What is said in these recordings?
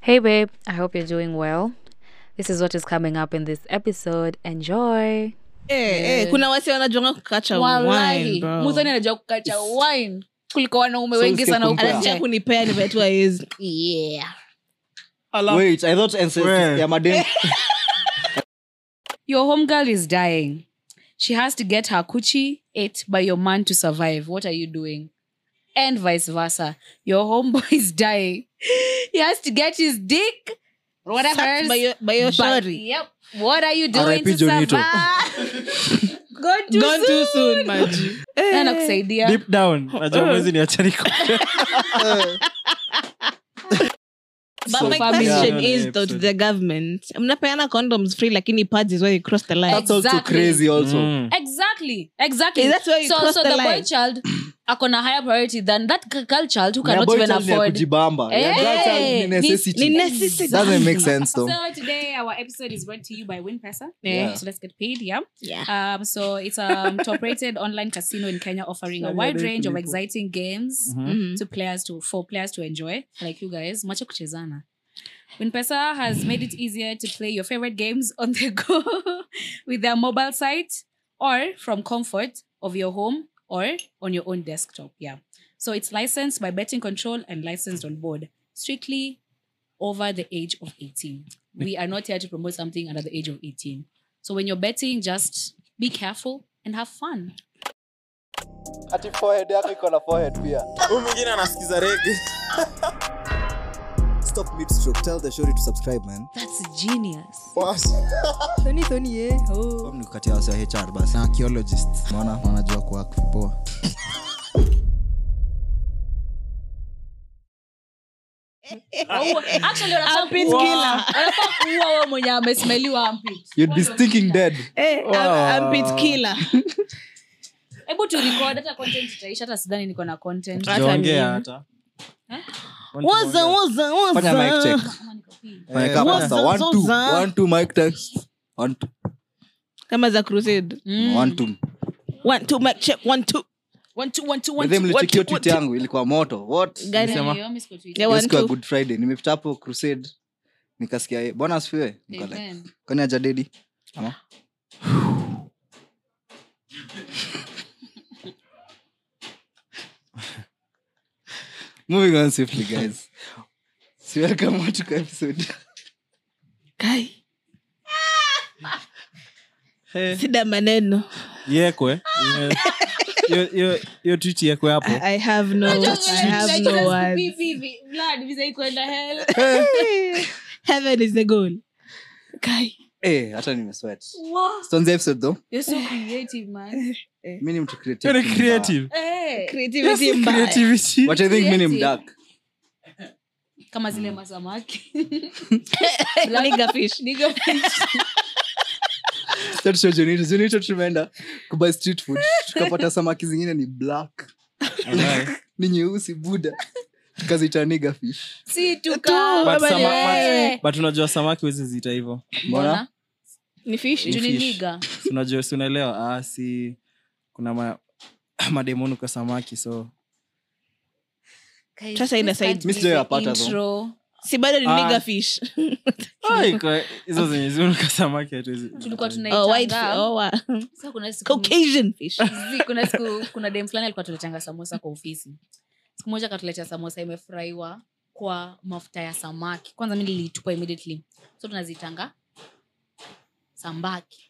Hey, babe, I hope you're doing well. This is what is coming up in this episode. Enjoy. Eh, eh, kuna wasi wanajonga kukacha wine, wallahi bro. muzani anajua kukacha wine kuliko wanaume So wengi usikie sana huko kumpea. anajia nje. kunipea nimetua hizi yeah Wait, I thought ancestors Where? ya madem your home girl is dying she has to get her coochie ate by your man to survive what are you doing and vice versa your homeboy is dying he has to get his dick whatever Sucked by your- by your But- shorty. yep what are you doing R.I.P. to Jonito. survive Gone too Gone too soon. soon, maji. Nani anakusaidia deep down najua mwezi ni achaniko But So my family. question Yeah. is though to the government mnapeana condoms free lakini pads is where you cross the line That's also Exactly. crazy also. exactly exactly Is that where you so cross so the the, boy line? child akona higher priority than that g- girl child who Ya cannot boy even child ni ya afford kujibamba. Ya Eh, girl child ni ni- necessity. ni necessity. Doesn't make sense though. So today our episode is brought to you by WinPesa. Yeah. So let's get paid, yeah. Yeah. Um, so it's a top-rated online casino in Kenya, offering a wide range of exciting games Mhm. to players to for players to enjoy, like you guys. Macho kuchezana. WinPesa has made it easier to play your favorite games on the go with their mobile site or from comfort of your home or on your own desktop. Yeah. So it's licensed by Betting Control and licensed on board. Strictly over the age of 18. We are not here to promote something under the age of 18. So when you're betting, just be careful and have fun. Ati forehead yako iko na forehead pia. huu mwingine anasikiza rege Stop mid stroke. Tell the shorty to subscribe, man. That's genius. Form ni kukatia wasi wa HR basi. na archaeologist Unaona? wanajua kuwa poa actually wanafaa Armpit kuua- killer. wanafaa kuua wewe mwenye amesmeliwa armpit. You'd be stinking dead. Eh, I'm- I'm pit killer. hebu tu record hata content itaisha hata sidhani niko na content Hata jaongea mimi. hata Waza, waza, waza. Fanya mic check. Fanya kama Waza, sasa. One, two. waza. One, two, mic test. One, two. kama za crusade One, two. one two mic check one two One, two, one, two, By one, the way, two. mlichekio what- tweet yangu ilikuwa moto. What? Gani? Sema. Hiyo, miss kwa Twitter. Yeah, Hiyo one siku ya two. Good Friday. Nimepita hapo crusade. Nikasikia eh, bwana asifiwe. Niko like, Amen. kwani hajadedi? Ama? Moving on swiftly, guys. So welcome on to episode. Kai. Hey, sida maneno yekwe Ye- hiyo- hiyo- hiyo twit yekwe hapo I, I have no, I have no words. Vivi, Vlad, visa iko in the hell. Heaven is the goal. Kai. Eh, hata nimesweat. Wow, Stone's episode though. you're so creative, man. Mimi ni mtu creative. Very creative Eh, Creativity mbaya. creativity But I think mimi ni Creative. mdark. kama zile masamaki Nigger fish. Nigger fish. Sasa show Jonito. Jonito tumeenda kubuy street food. Tukapata samaki zingine ni black. Alright. Ni nyeusi buda. Tukaziita nigger fish. si Tu, tuka But baba sama- ni- Eh. but unajua samaki wezi zita hivo Mbona? Ni fish. Juu ni Fish. nigger. Si unajua si unaelewa ah, si kuna ma, mademonu kwa samaki so Guys, Sasa ina this can't side- be Mi sijaipata the though. intro. si bado ni Ah. nigger fish Ai, kwa- hizo zenye ziunuka samaki hatuwezi tulikuwa oh, white fi- tunaitanga oh, wow. Sasa kuna siku caucasian fish Zi, kuna siku kuna dem fulani alikuwa tuletanga samosa kwa ofisi siku moja akatuletea samosa imefurahiwa kwa mafuta ya samaki kwanza mi nilitupa immediately so tunazitanga sambaki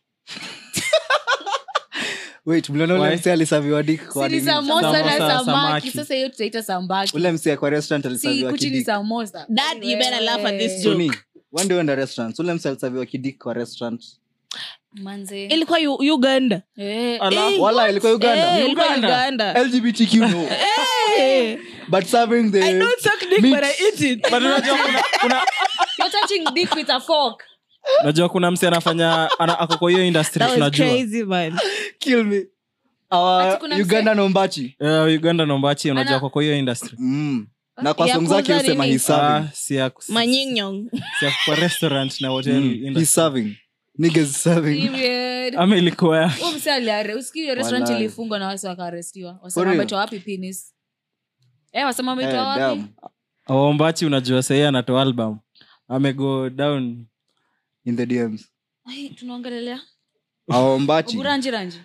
Wait, mliona ule Why? msee alisaviwa dick kwa sini nini? samosa na Samosa, samaki samaki. sasa hiyo tutaita sambaki Ule msee kwa restaurant si alisaviwa kuchini kidik. samosa Dad, you better laugh at this Wewe. joke. Tony, one day wenda restaurant. Ule msee alisaviwa kidik kwa restaurant. manze ilikuwa U- uganda Eh, Ala. Eh, Wala ilikuwa Uganda. Eh, ilikuwa Uganda. uganda LGBTQ no. Eh, But serving the I don't suck dick, meat. but I eat it. but unajua kuna, kuna, you're touching dick with a fork unajua kuna msi anafanya ana, ako kwa hiyo industry That was tunajua crazy, man. kill me. Our Ati kuna Uganda nombachi. Eh, uganda nombachi unajua Ana- ako kwa hiyo industry Mm. Na kwa Ya song zake kuuza usema nini? he's serving. Ah, si ya si Manyinyong. ya kwa restaurant na hotel Mm. industry. He's serving. Niggas serving. Period. ama ilikuwa ya Huyu msee aliare- usikii hiyo restaurant Walai. ilifungwa na wasi wakaarestiwa For wasema real? wametwa wapi penis eh wasema Eh, wametwa wapi damn. ombachi unajua sahii anatoa album amego down in the dms Ai, tunaongelelea aombachi oburanji ranji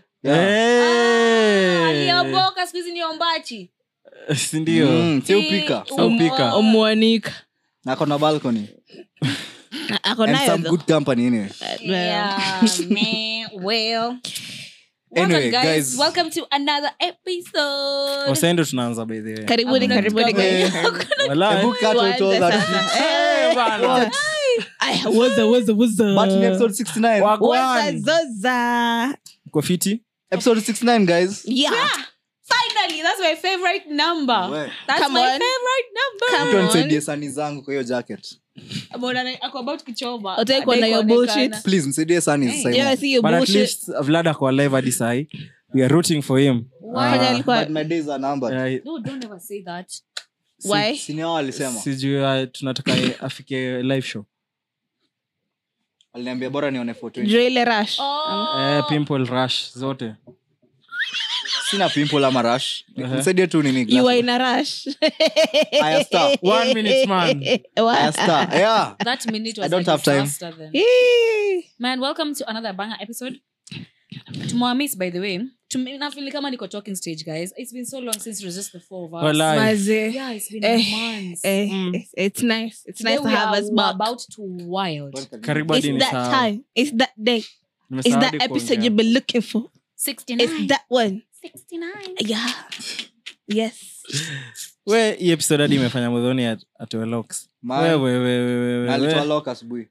Eh. alioboka siku hizi ni ombachi sindio Mm, si upika Si- Upika. omwanika ako na balcony ako and nayo some though. good company anyway Yeah, man. Well, welcome, Anyway, guys. guys. Welcome to another episode. wasendo tunaanza by the way karibuni Hakuna karibuni kitu guys. Walai. Hebu cut out all Tuanze that sasa. shit. Eh, bana. Aya, woza, woza, woza. but in episode 69 Wagwan. Woza, zoza. Uko fiti episode 69 guys Yeah. Finally, that's my favorite number. We. That's Come my on. favorite number. Come Mtu on. anisaidie sani zangu kwa hiyo jacket Mbona ako about kuchoma. Utaki kuona Hataki your kuonekana. bullshit? please msaidie sani Hey. sasa Yeah, I hivi. see your but at bullshit. least vlad ako live hadi sahi we are rooting for him Fanya Ah, alikuwa- but my days are numbered eh, No, don't ever say that. Why? Si ni hao walisema sijui ah, tunataka afike live show aliniambia bora nione 420 Juu ile rush. Oh. eh, pimple rush zote sina pimple ama rush Uh-huh. nisaidie tu nini You glass. are in a rush. Aya, star. One minute, man. What? Aya, star. Yeah. That minute was I don't like have time. disaster then. Hii. Man, welcome to another banger episode. Tumewamis by the way. Tume- nafeel kama niko talking stage guys. It's been so long since it was just the four of us. Walai. Maze. Yeah, it's been Eh, months. Eh, Mm. it's- It's nice. It's Today nice to we have are us back. about to wild. karibu It's hadi that nisahau. time. It's that day. It's Nimesahau that hadi episode kuongea. you've been looking for. 69. It's that one. 69. Yeah. Yes. we hii episode hadi imefanya mudhoni at- atoe locks Man. wewe wewe wewe alitoa wewe lock asubuhi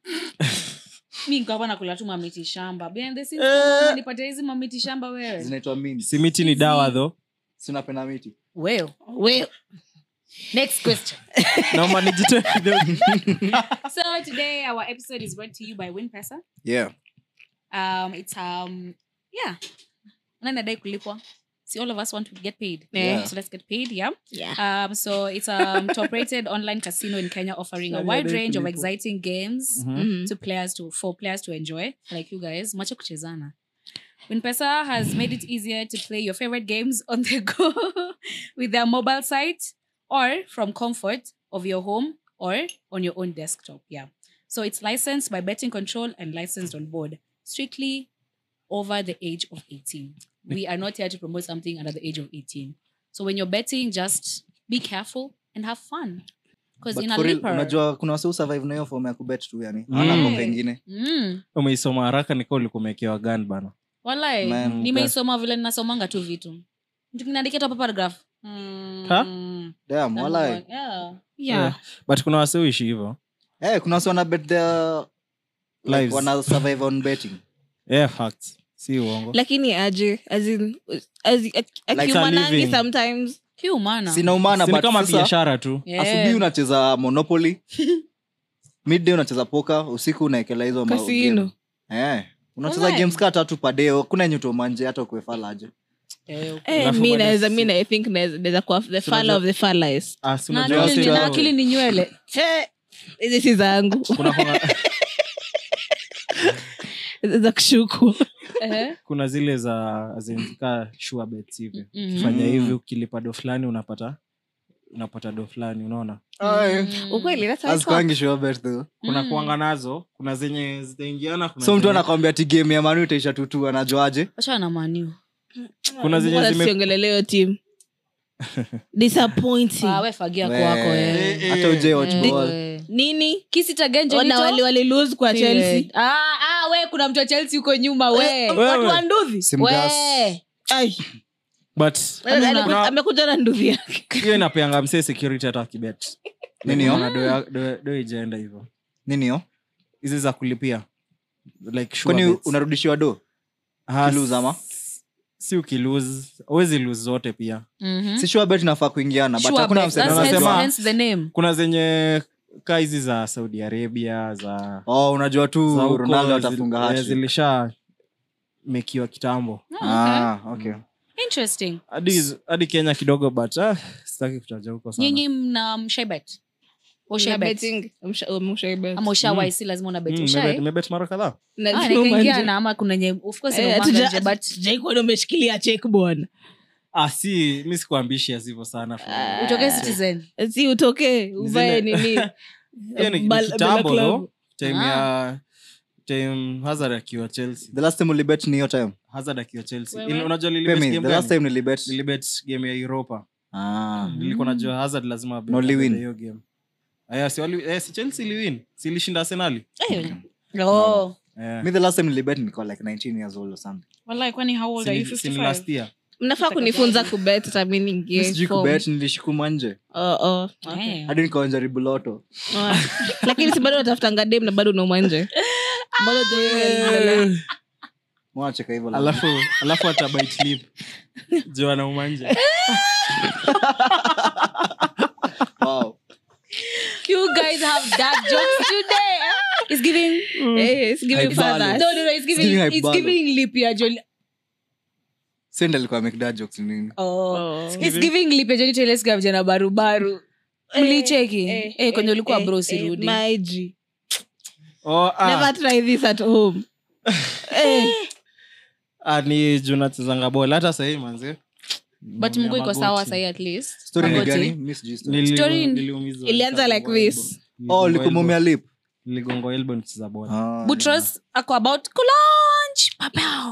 mi niko hapa nakula tu mamiti shamba behind the scenes Eh. nipatia hizi mamiti shamba wewe zinaitwa mini si miti ni dawa tho si unapenda miti well Well, next question naomba nijitoe kidogo so today our episode is brought to you by winpesa yeah um it's um yeah nani adai kulipwa see all of us want to get paid Yeah. so let's get paid yeah yeah. um so it's a top rated online casino in kenya offering a Sorry, wide adai range of kulipwa. exciting games Mhm. Mhm. to players to for players to enjoy like you guys macho kuchezana winpesa has made it easier to play your favorite games on the go with their mobile site or from comfort of your home or on your own desktop yeah so it's licensed by betting control and licensed on board strictly over the age of 18 we are not here to promote something under the age of 18 so when you're betting just be careful and have fun because But in a for real, leaper unajua kuna wasi survive na hiyo form ya kubet tu yani Mm. hawana pombe ingine mm, umeisoma haraka nika ulikuwa umewekewa gan bana walai Man, nimeisoma vile ninasomanga tu vitu mtu kinaandikia tu hapa paragraph mm, Ha? damn walai yeah. Yeah. but kuna wase uishi hivo eh kuna wasi wana bet their like, Lives. wana survive on betting yeah, facts si uongo lakini aje as in as Like akiumanangi a living. sometimes kiumana sina umana Si ni but kama sasa biashara tu Yeah. asubuhi unacheza monopoly midday unacheza poka usiku unaekela hizo ma- Casino. game. eh unacheza Walai. games kaa tatu padeo kuna yenye utomanje hata ukuefalaje Eh, eh, Alafu mi baada naweza si- mi na- I think naweza naweza kuwa the fala of the fallas Ah, si na unajua akili wase ni- na wao- akili ni nywele hizi si zangu kuna- kuna- za kushuku Eh, kuna zile za zinka sure bets hivi mhm. fanya hivi ukilipa do fulani unapata unapata do fulani unaona Mm. ukweli that's how it works. asikwangi sure bet though kuna Mm. kuanga nazo kuna zenye zitaingiana kuna so mtu zenye- anakwambia ti game ya manu itaisha tutu anajuaje Wachana na maniu kuna zenye Mbona zime- tusiongeleleo team disappointing Ah, we fagia We- kwako Eh, eh. hata uje watch Eh, ball eh. nini kisitagenje ona wali wali lose kwa chelsea ah, ah, we kuna mtu wa chelsea huko nyuma we Eh, watu wa nduvi simgas we Ai, but Hamna. aliku- amekuja na nduvi yake hiyo inapeanga msee security hata akibet Nini hiyo? Unaona do ya- do- do ijaenda hivyo nini yo hizi za kulipia like sure kwani bets. unarudishiwa do Ah, ukilose ama? s- si ukilose awezi lose zote pia Mhm. si sure bet inafaa kuingiana but Sure hakuna bet. mse That's anasema- hence- hence the name kuna zenye kaa hizi za saudi arabia za oh unajua tu za huko ronaldo zil- atafunga eh, hattrick. zilisha mekiwa kitambo Oh, okay. ah okay interesting hadi hadi kenya kidogo but ah, sitaki kutaja huko sana nyinyi mna mshaibet ushaibet ama ushawai si lazima una bet Mm, ushai nimebet- nimebet mara kadhaa Ah, nikaingiana ama kuna nye of course inaumanga nje, but jaikuona umeshikilia chek bwana ah, si mi sikuambishia hivyo sana for- Ah. utoke citizen si utoke uvae Zile- nini Hiyo ni- ni Bal- kitambo, Bella no? Club. time Ah. ya time hazard akiwa chelsea the last time ulibet ni hiyo time hazard akiwa chelsea Wewe? Ili- unajua Pay nilibet me, game the last gani? time nilibet nilibet game ya europa ah nilikuwa najua hazard lazima abebe Na uliwin? hiyo game aya si wali eh, si chelsea iliwin si ilishinda arsenali oh Eh. me the last time nilibet nilikuwa like 19 years old or something Wallahi, kwani how old Si are you ni- si ni last 55 year mnafaa kunifunza kubet hata mi niingie sijui form. kubet nilishikuma nje Oh, oh, okay. Eh. hadi nikaonjaribu loto Oh. lakini si bado natafutanga dem na bado unauma nje bado je- mwacheka hivyo la- alafu alafu atabait lip juu anauma nje wow you guys have dark jokes today eh? it's giving Eh, it's giving Haibalo. fathers. no no no it's giving giving it's Haibalo. giving lip ya Johnny send alikuwa make that jokes nini oh Oh. it's giving lip ya Johnny Taylor Swift jana barubaru mlicheki Eh, eh kwenye eh, ulikuwa eh, bro eh, sirudi maji. oh, ah, Never try this at home. Eh, ah, ni juu nachezanga bol hata sahii manze but mguu iko sawa sahi at least story ni Magoti. gani mi sijui story. Nili- Story- niliumizwa ilianza like nikagongwa this. elbow. oh Niligongwa likumumia elbow. lip niligongwa elbow nikicheza bola Ah, Butros ako about kulaunch papao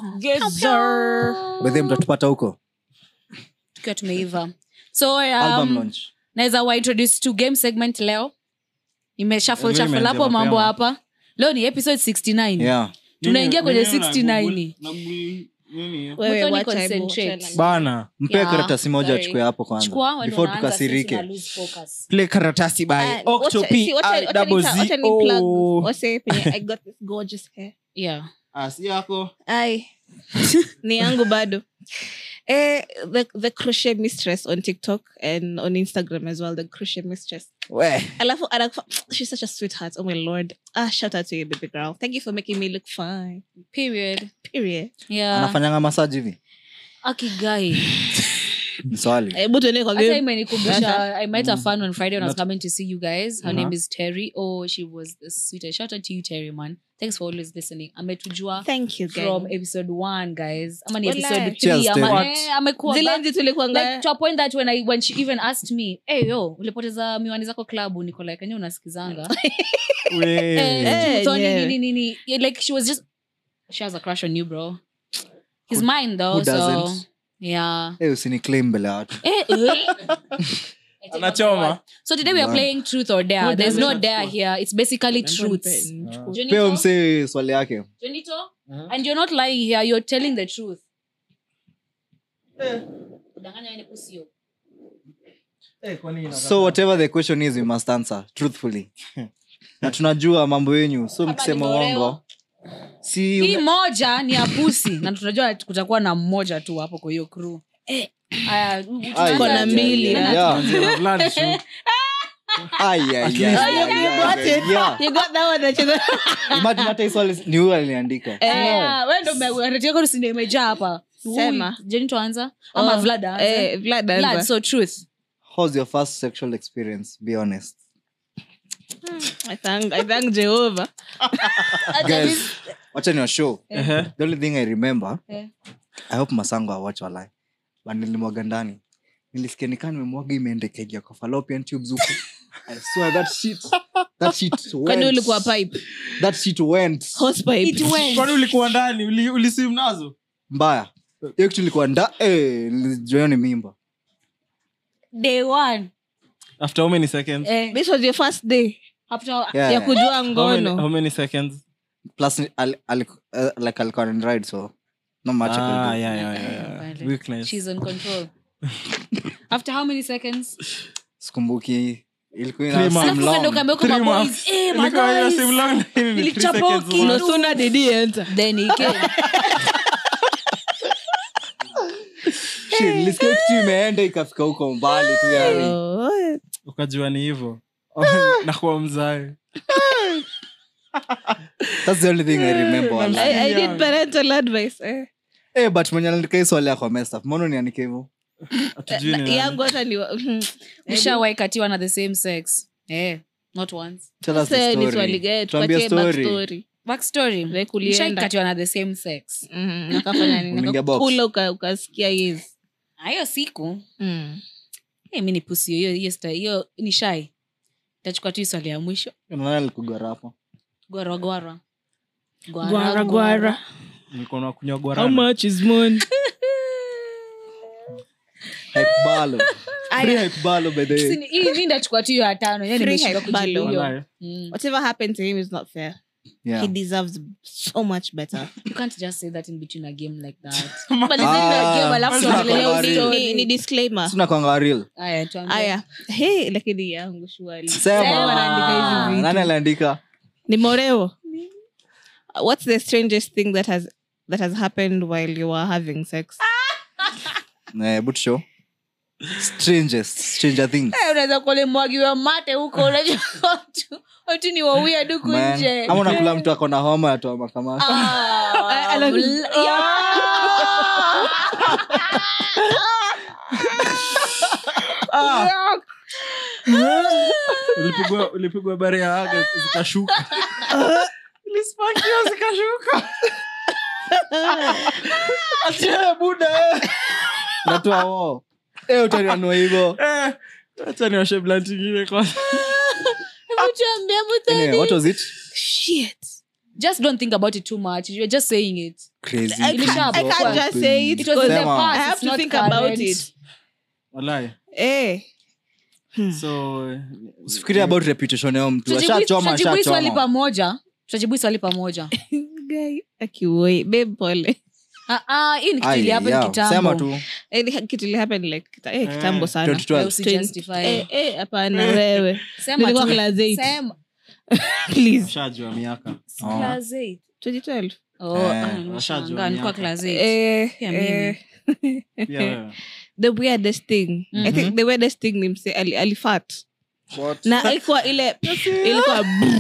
by the way, mtatupata huko tukiwa tumeiva so album um, launch naweza waintroduce to game segment leo imeshaful Vile shaful imeanza hapo mambo mapema. hapa leo ni episode 69 yeah tunaingia kwenye Nini- nini 69 una- Google- nini? wewe Muthoni wacha hebu, concentrate. wacha- bana mpee Yeah, karatasi moja sorry. achukue hapo chukua kwanza wewe before ndo unaanza, sisi tukasirike tuna lose focus. play karatasi by Ah, wacha- Octopi, see, wacha- I wacha double nita- Z wacha ni O. plug. Wase penye I got this gorgeous hair. yeah Ah, si yako Ai. ni yangu bado eh, the, the crochet mistress on tiktok and on instagram as well the crochet mistress we alafu anakufa she's such a sweetheart oh my lord ah shout out to you baby girl thank you for making me look fine period period yeah anafanyanga masaji hivi akigai Ni swali hebu tuende kwa hata game imenikumbusha i met a fan on friday when i was coming to see you guys her Uh-huh. name is terry oh she was the sweetest shout out to you terry man thanks for always listening ametujua thank you from guys episode one guys ama ni Walai. episode Cheers, three ama Terry. eh, amekuwa zile back- nzi tulikuanga like to a point that when I when she even asked me, "Hey yo, ulipoteza miwani zako klabu?" Niko like, "Enyewe unasikizanga?" We. Eh, Eh, Tony, yeah. nini, nini. Yeah, like she was just she has a crush on you, bro. He's mine though, who so doesn't? yeah. Eh, usini claim mbele ya watu Eh, eh. anachoma So today we are Wow. playing truth or dare. Who There's no doesn't? dare here. It's basically truth. peo Jonito, msee swali yake Jonito, and you're not lying here. You're telling the truth. Kudanganya wewe ni pussy yo. so whatever the question is we must answer truthfully na tunajua mambo yenyu so mkisema nimeolewa. uongo si hii moja ni ya pusi na tunajua kutakuwa na mmoja tu hapo kwa hiyo crew Aya, u- u- Ai, tunaanza- Tuko na ai, mbili, ai, ah. yeah. Zero blood shoe. Ai, ai, ai, ai, ai, ai, yeah. you got that one nacheza Imagine hata hii swali ni huyu aliniandika Aya, wewe ndo ume- rate yako si ndio imejaa hapa Sema. Ui, Jenny tuanza ama Oh, Vlad aanze? eh, Vlad Vlad, anza. so truth how's your first sexual experience be honest I thank- I thank Jehovah. guys wacha ni show Ehe. the only thing i remember Eh. i hope masango awatch walai but nilimwaga ndani nilisikia nikaa nimemwaga imeendekejia kwa fallopian tubes huku i swear that shit that shit kwani went ulikuwa pipe that shit went Hose pipe. kwani ulikuwa ndani Uli- ulisim nazo mbaya hiyo kitu ilikuwa nda eh nilijua ni mimba day one after how many seconds eh, this was your first day after yeah, ya kujua how many, how ngono many seconds plus al, al, uh, like alikuwa on ride so not much I could ah, do. yeah, yeah, yeah, yeah. Apparently. Weakness. she's on control after how many seconds sikumbuki ilikuwa Three ina months. seem Alafu ukaenda long. ukaambia kwa Three maboys, months. eh, Ilikuwa hiyo maguys. sim long, ni three Nilichapa seconds kitu. long. no sooner did he enter then he came Shit, nilisikia kitu imeenda ikafika huko mbali tu yani Oh, ukajua ni hivo nakuwa mzae that's the only thing i remember wala. I, I did parental advice eh. eh but mwenye aliandika hii swali yako messed up mbona niandike hivyo Hatujui ni nani. yangu hata ni wa- ushawahi katiwa na the same sex eh not once tell us Sasa the ni story swali gani? Tuambie Tupatie story backstory. backstory Like ulienda. Ushaikatiwa na the same sex Mhm, nakafanya nini? Uliingia box. Nakakula uka- ukasikia yes Ah, hiyo siku Mm. hey, mi ni pusi hiyo hiyo sta- hiyo ni shy tachukua tu hii swali ya mwisho nani alikugora hapo gwaragwara Gwara, gwara. nilikuwa nakunywa How guarana much is money? hype balo free hype balo by the way hii mi ndachukua tu hiyo ya tano Yaani Free nimeshindwa hype kujibu balo. hiyo. Walai. Mm. Whatever happened to him is not fair. yeah He deserves so much better. you can't just say that in between a game like that Ah, alafu sina tuongelee kwa story. real. Ni, ni disclaimer. sina kwanga real Aya, tuambie. Aya. Hey, lakini yangu shwali. sema wanaandika hizi vitu. nani aliandika Ni moreo. What's the strangest thing that has that has happened while you were having sex? eh but show strangest stranger things Eh, unaweza kuole mwagiwa mate huko unajua watu watu ni wawia duku Man. nje ama unakula mtu ako na homa atoa makamasi Ah, Ala- mla- ya. ulipigwa ulipigwa bare ya aga zikashuka ilispakiwa zikashuka Achia, buda natoa woo Eh, utanianua hivo Eh, acha niwashe blunt ingine kwanza Hebu tuambie, hebu tuambie. Anyway, what was it Shit. just don't think about it too much you're just saying it crazy I can't, I can't just say it. it was in the Sema. past I have it's to not think current. about it. walai Eh. so usifikiria about reputation yao mtu Tutajibu- ashachoma tutajibu hii swali ashachoma pamoja tutajibu hii swali pamoja Guy, akiwoi. Babe, pole. Ah, ah, hii ni kitu Ai, ilihappen yeah, kitambo. sema tu Eh, ni kitu ili happen like kita- eh, kitambo Eh, sana 2012. Wewe usijustify. Eh, eh, hapana wewe Sema Nilikuwa tu. class eight. Sema. please shajua miaka Oh. Class eight. 2012 Oh, Eh, ah, washajua nimeshangaa, nilikuwa miaka. class eight. eh, Pia mimi. eh, pia wewe the weirdest thing i think the weirdest thing ni mse ali, alifat na ilikuwa ile ilikuwa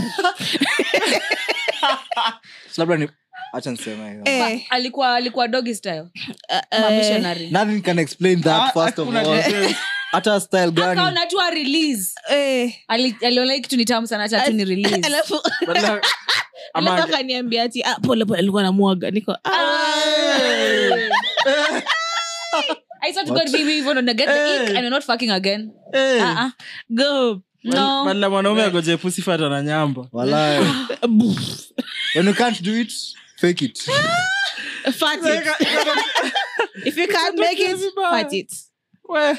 labda ni acha niseme hiyo. eh, alikuwa alikuwa doggy style uh, Ama uh, missionary nothing can explain that first of all hata style gani akaona tu a release eh, Ali- aliona hii kitu ni tamu sana acha tu ni release alafu Badala- ama- alafu akaniambia ati ah, pole pole alikuwa namwaga niko ah. I swear to God, baby, even when I get the ick and you're not fucking again. Eh, Uh-uh. go No. badala mwanaume agoje pusifata na nyamba Walai. when you can't do it fake it fat it if you can't make it fat it We.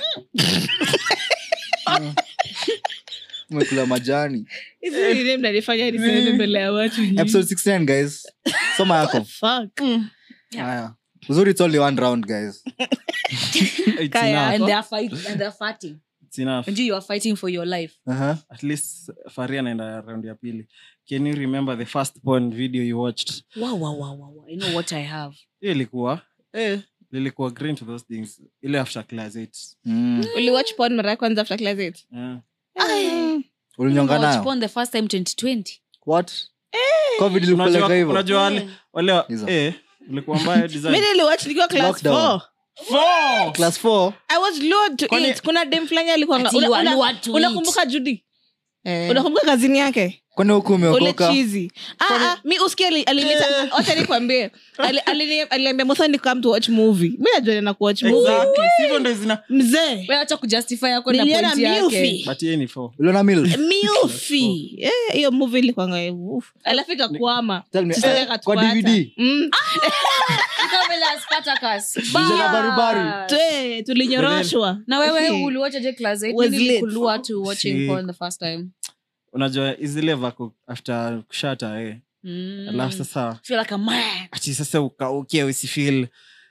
umekula majani hizi ni name nalifanya niseme mbele ya watu nyingi. episode 16 guys soma yako fuck haya uzuri it's only one round guys It's Kaya. enough. And they are fighting. And they are fighting. It's enough. And you, you are fighting for your life. uh-huh. at least faria naenda round ya pili can you remember the first porn video you watched Wow, wow, wow, wow, wow. I know what I have. hiyo ilikuwa eh, lilikuwa green to those things ile after class 8 mm. uliwatch porn mara ya kwanza after class 8 yeah. ulinyonga Watch nayo porn the first time 2020. what covid ilikupeleka unajua hivyo unajua wale wale Hizo. eh ulikuwa mbaya mi design niliwatch nikiwa class Lockdown. 4 Four! class 4 i was lured to Kwani- it kuna dem fulani alikuwa Ati you are lured to unakumbuka judy Eh. unakumbuka kazini yake kwani huku ule umeokoka chizi ah, ah, mi usikia ali- alinita wacha nikwambie Ali- alini- aliniambia mosa ni come to watch movie mi najua na kuwatch movie Exactly. Si hivyo ndo zina mzee Wewe acha kujustify yako na niliona point yake. milfi but yeye ni four uliona mil milfi Eh, hiyo movie ilikwanga uf. alafu ikakwama Tell me, Sister eh, akatupata. kwa DVD? Mm. Kama vile Spartacus. Vijana barubari. Bas. Twe, tulinyoroshwa na wewe Okay. uliwachaje class eight? Was Nini lit. ilikulua to watching Si- porn the first time unajua izile vako after kushata eh. Mm. alafu sasa feel like a man ati sasa ukauke usifil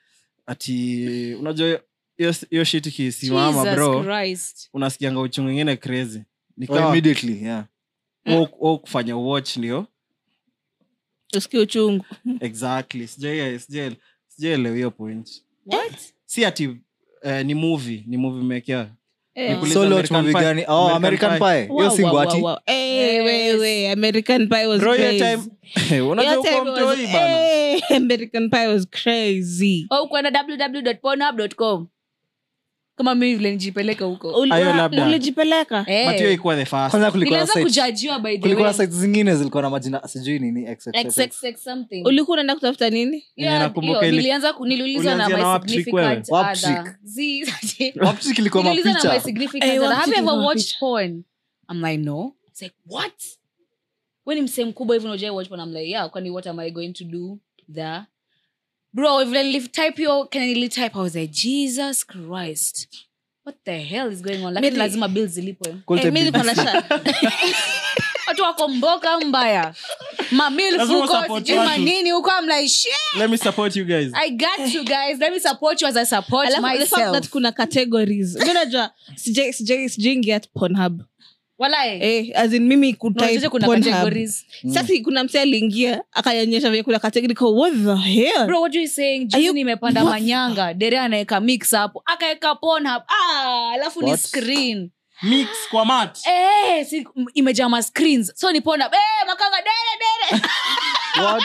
ati unajua hiyo- hiyo shit ikisimama Jesus bro Christ. unasikianga uchungu ingine crazy oh, nikawa immediately yeah au kufanya watch ndio usikie uchungu exactly sijai- sijai- sijaelewa hiyo point What? si ati eh, ni movie ni movie mekea Eh. Nikuuliza solo American movie Pie. gani oh american American pie hiyo Wow, si wow, ngwati wow, wow. Eh, wewe, American Pie was Bro, hiyo crazy. time unajua Hiyo uko time was- mtoi bana eh, American Pie was crazy. Oh, kwenda www.pornhub.com kama mi vile nijipeleka huko Uli- Ayo, wa- labda. ulijipeleka Eh. but hiyo ikuwa the first kwanza kulikuwa na nilianza site kujajiwa by the kulikuwa way na site zingine zilikuwa na majina sijui nini XXX. XXX something ulikuwa unaenda kutafuta nini Yenye Yeah, nakumbuka hiyo, ili- nilianza ku- niliulizwa na Ulianzia na my Waptrick significant wewe? other. Waptrick. Zi- Wapchik ilikuwa niliulizwa na my mapicha significant Eh, other. Have you Waptrick ever ilikuwa watched porn i'm like no It's like what when msee mkubwa hivi unajua watch porn, I'm like yeah kwani what am i going to do there bro if I type your can I type I was like Jesus Christ what the hell is going on lakini Maybe- lazima bills zilipwe Quality Eh, mi niko na business. sha- watu wako mboka mbaya mamil Lazima fuko support sijui watu. manini huko I'm like shit let me support you guys I got you guys let me support you as I support Alafu, the fact myself that kuna categories mi najua sija- sija- sijaingia pornhub walai eh, as in mimi kutype Unajua kuna Pornhub. categories sasa kuna mse aliingia akanyonyesha vile kuna category kwa what the hell bro what you saying Are juzi you- nimepanda what? manyanga dere anaweka mix hapo akaweka pornhub ah alafu ni What? screen mix kwa mat eh si, m- imejaa ma screens so ni pornhub eh makanga dere dere What?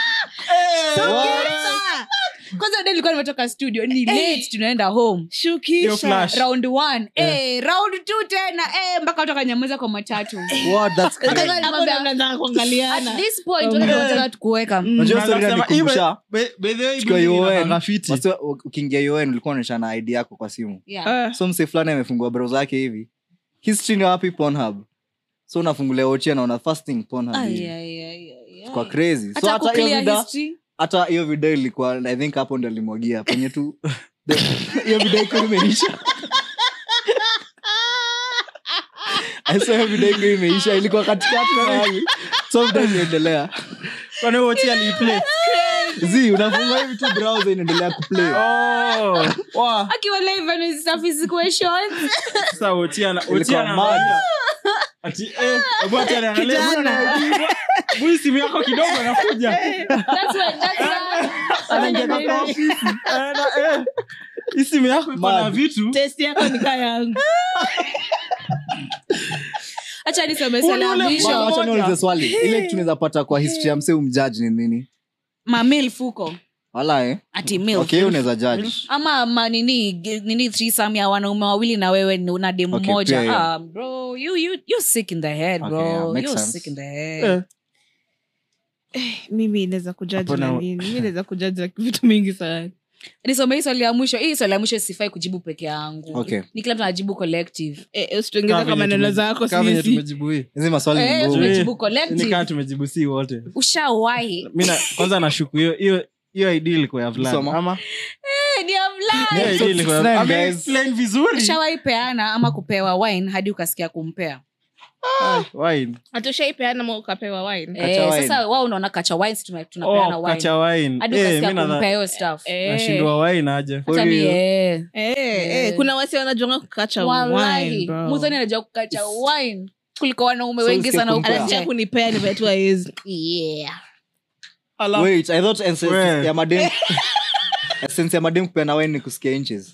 kwanza dere nilikuwa nimetoka studio ni late tunaenda home Hiyo shukisha flash. round one eh round two tena eh mpaka watu wakanyamaza kwa matatu What? That's crazy. Kaka Hapo nilimwambia, ndo mnaanza at kuangaliana this point wale wanataka tukuweka Unajua story Nasema, inanikumbusha, "Ibe- be- be- the Chukua building UN. inakaa fiti." wasi- ukiingia un ulikuwa unaonyeshana id yako kwa simu yeah. Ah. so mse fulani amefungua browser yake hivi history ni wapi pornhub so unafungulia ochia naona fasting pornhub Ay, hivi. ay, ay, ay, ay. kwa crazy so Hata hata hiyo kuclear video history hata hiyo video ilikuwa i think hapo ndo alimwagia penye tu the- hiyo video iko imeisha I saw hiyo video iko imeisha ilikuwa katikati mahali so video inaendelea Kwani huo Oti aliiplay? zi unafunga hivi tu browser inaendelea kuplay Oh, wa. akiwa live and his stuff is questions Sasa Oti ana- Oti Ilikuwa anaangalia. Ati, eh, hebu Oti anaangalia, Kijana. hebu hii simu yako kidogo anakuja that's what that's what anaingia kwa ofisi anaenda, eh, hii simu yako iko na Mad. vitu test yako ni kaa yangu acha niseme Ule swali la ule mwisho mwa- wacha niulize swali ile kitu tunaweza pata kwa history ya mse umjaji ni nini mamil fuko wala eh ati milf okay hiyo unaweza judge ama manini nini threesome ya wanaume wawili na wewe ni- una demu Okay, moja pia, yeah. ah, bro you, you, you sick in the head bro Okay, yeah, makes you sense. sick in the head Eh. mimi naweza kujaji Hapana. na nini mi naweza kujaji na vitu mingi sana nisome hii swali ya mwisho hii swali ya mwisho sifai kujibu peke yangu Okay. ni kila mtu anajibu collective Eh, usituongeze Kama kwa venye maneno tume- zako kama venye sisi tumejibu hii hizi maswali Eh, ni ngumu tumejibu ni collective kaa tumejibu si wote ushawahi mi na- kwanza nashuku hiyo hiyo hiyo id ilikuwa ya vulana. Soma. ama Eh, ni ya vulana. hiyo so ID ilikuwa ya- it's nine, Ame guys. explain vizuri ushawahi peana ama kupewa wine hadi ukasikia kumpea Ah, wine. hatushaipeana ma ukapewa wine Kacha eh, wine. sasa wao unaona kacha wine si tuna- tunapeana Oh, wine kacha wine. hadi Eh, ukasikia mi nadha- kumpea hiyo stuff Eh. nashindwa wine aje Hata mi, eh. Eh, eh, kuna wasi wanajonga kukacha wine, Wallahi, bro. mudhoni anajua kukacha wine kuliko wanaume So wengi usikie sana huko kumpea. anataka nje. kunipea nivetu aezi Yeah. wait i thought essence We. ya madem essence ya madem kupeana wine ni kusikia inches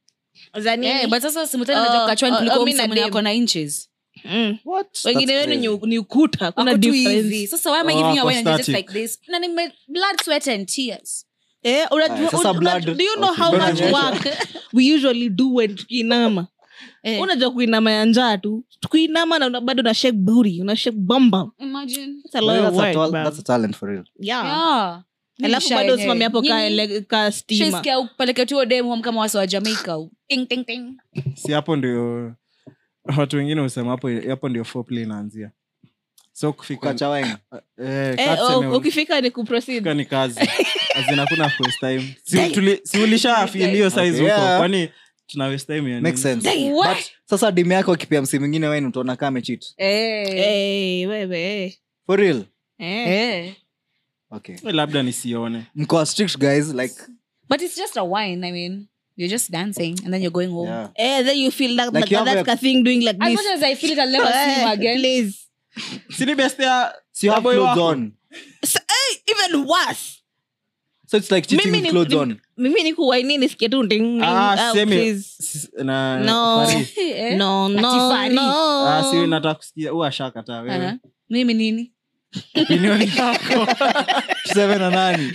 Eh, but sasa simultane Oh, anajua kukacha wine oh, kuliko oh, mi na mse mwenye dem. ako na inches wengine wenu ni- ni ukuta kuna Ako tu hivi. difference sasa why am I Oh, giving you a ako wine and you're just static. like this na nime blood sweat and tears Eh, unajua- Aya, sasa un- blood- unajua- do you know okay. how Blood much pressure. work we usually do when tukiinama Eh. unajua kuinama ya njaa tu tukuinama na una- bado una shake booty una shake bamba imagine That's a lot of that's, a work, tal- bro. that's a talent for real Yeah. yeah alafu bado usimamia hapo ka ele- ka stima shisikia upeleke tu dem home kama wasi wa jamaica ting, ting, ting. si hapo ndio watu wengine husema hapo hapo ndio foreplay inaanzia so kufika kukacha wine eh, Eh, kaa tuseme oh, ukifika ni kuproceed kufika ni kazi azina kuna first time si, tuli, si ulisha feel hiyo size Okay, huko yeah. kwani tuna waste time ya makes nini? sense What? but sasa dim yako akipea msi mwingine wine utaona kama cheat Eh. Eh, wewe eh. for real Eh. Eh. okay Eh, labda nisione mko strict guys like but it's just a wine i mean you're just dancing and then you're going home yeah Eh, then you feel that, Like like you have that a- ka thing doing like as this much as i feel it i'll never see him Eh, again please. sini best ya so you have boy clothes wako. on So, eh, even worse so it's like cheating Mimi with ni- clothes ni- on mimi ni kuwaini nisikie tu ding, ding. Ah, Ah, semi- please. s- na No. Fari. Eh? No, no, Atifari. no. Ah, si nataka kusikia huwa ashakataa wewe Aha. mimi nini opinion yako tuseme na nani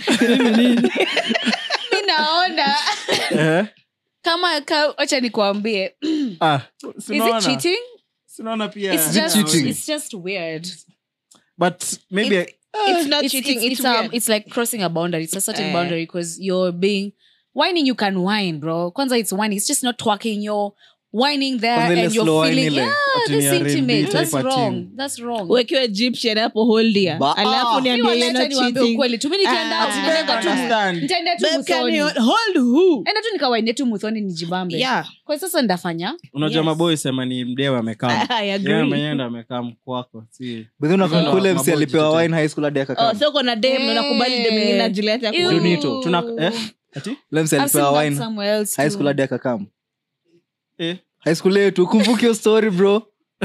mi naona Eh? kama ka- wacha nikuambie Ah, is sinaona. it cheating Sinaona pia it's it just cheating? it's just weird but maybe It's- It's not it's, cheating, it's, it's it's, um, weird. it's like crossing a boundary it's a certain Eh. boundary because you're being whining you can whine bro kwanza it's whining it's just not twerking you're whining there Kwanza ile and you're slow whine feeling ile. yeah Ati ni this R&B intimate type that's of wrong thing. that's wrong uwekiwa egyptian hapo holdia Ba- alafu ah. niambie you're Wacha not niwaambie cheating. ukweli tu mi nikienda Ah. out, nitaenda tu- Understand. nitaenda tu Babe, can muthoni you hold who? enda tu nikawaine tu muthoni nijibambe Yeah, kwa sasa ndafanya unajua Yes. maboi sema ni mdewe amekaa I agree. yeye mwenyewe ndo amekaa mkwako si But then unakumbuka Hivyo ule ndo msi maboi alipewa jitetea. wine high school hadi Oh, akakaa so uko na dem na unakubali dem mwingine ajilete ya Ew. kukunywa. Junito. tuna eh? ati ule msi I've seen alipewa that wine somewhere else high too. school hadi akakam eh high school yetu kumbuki hiyo story bro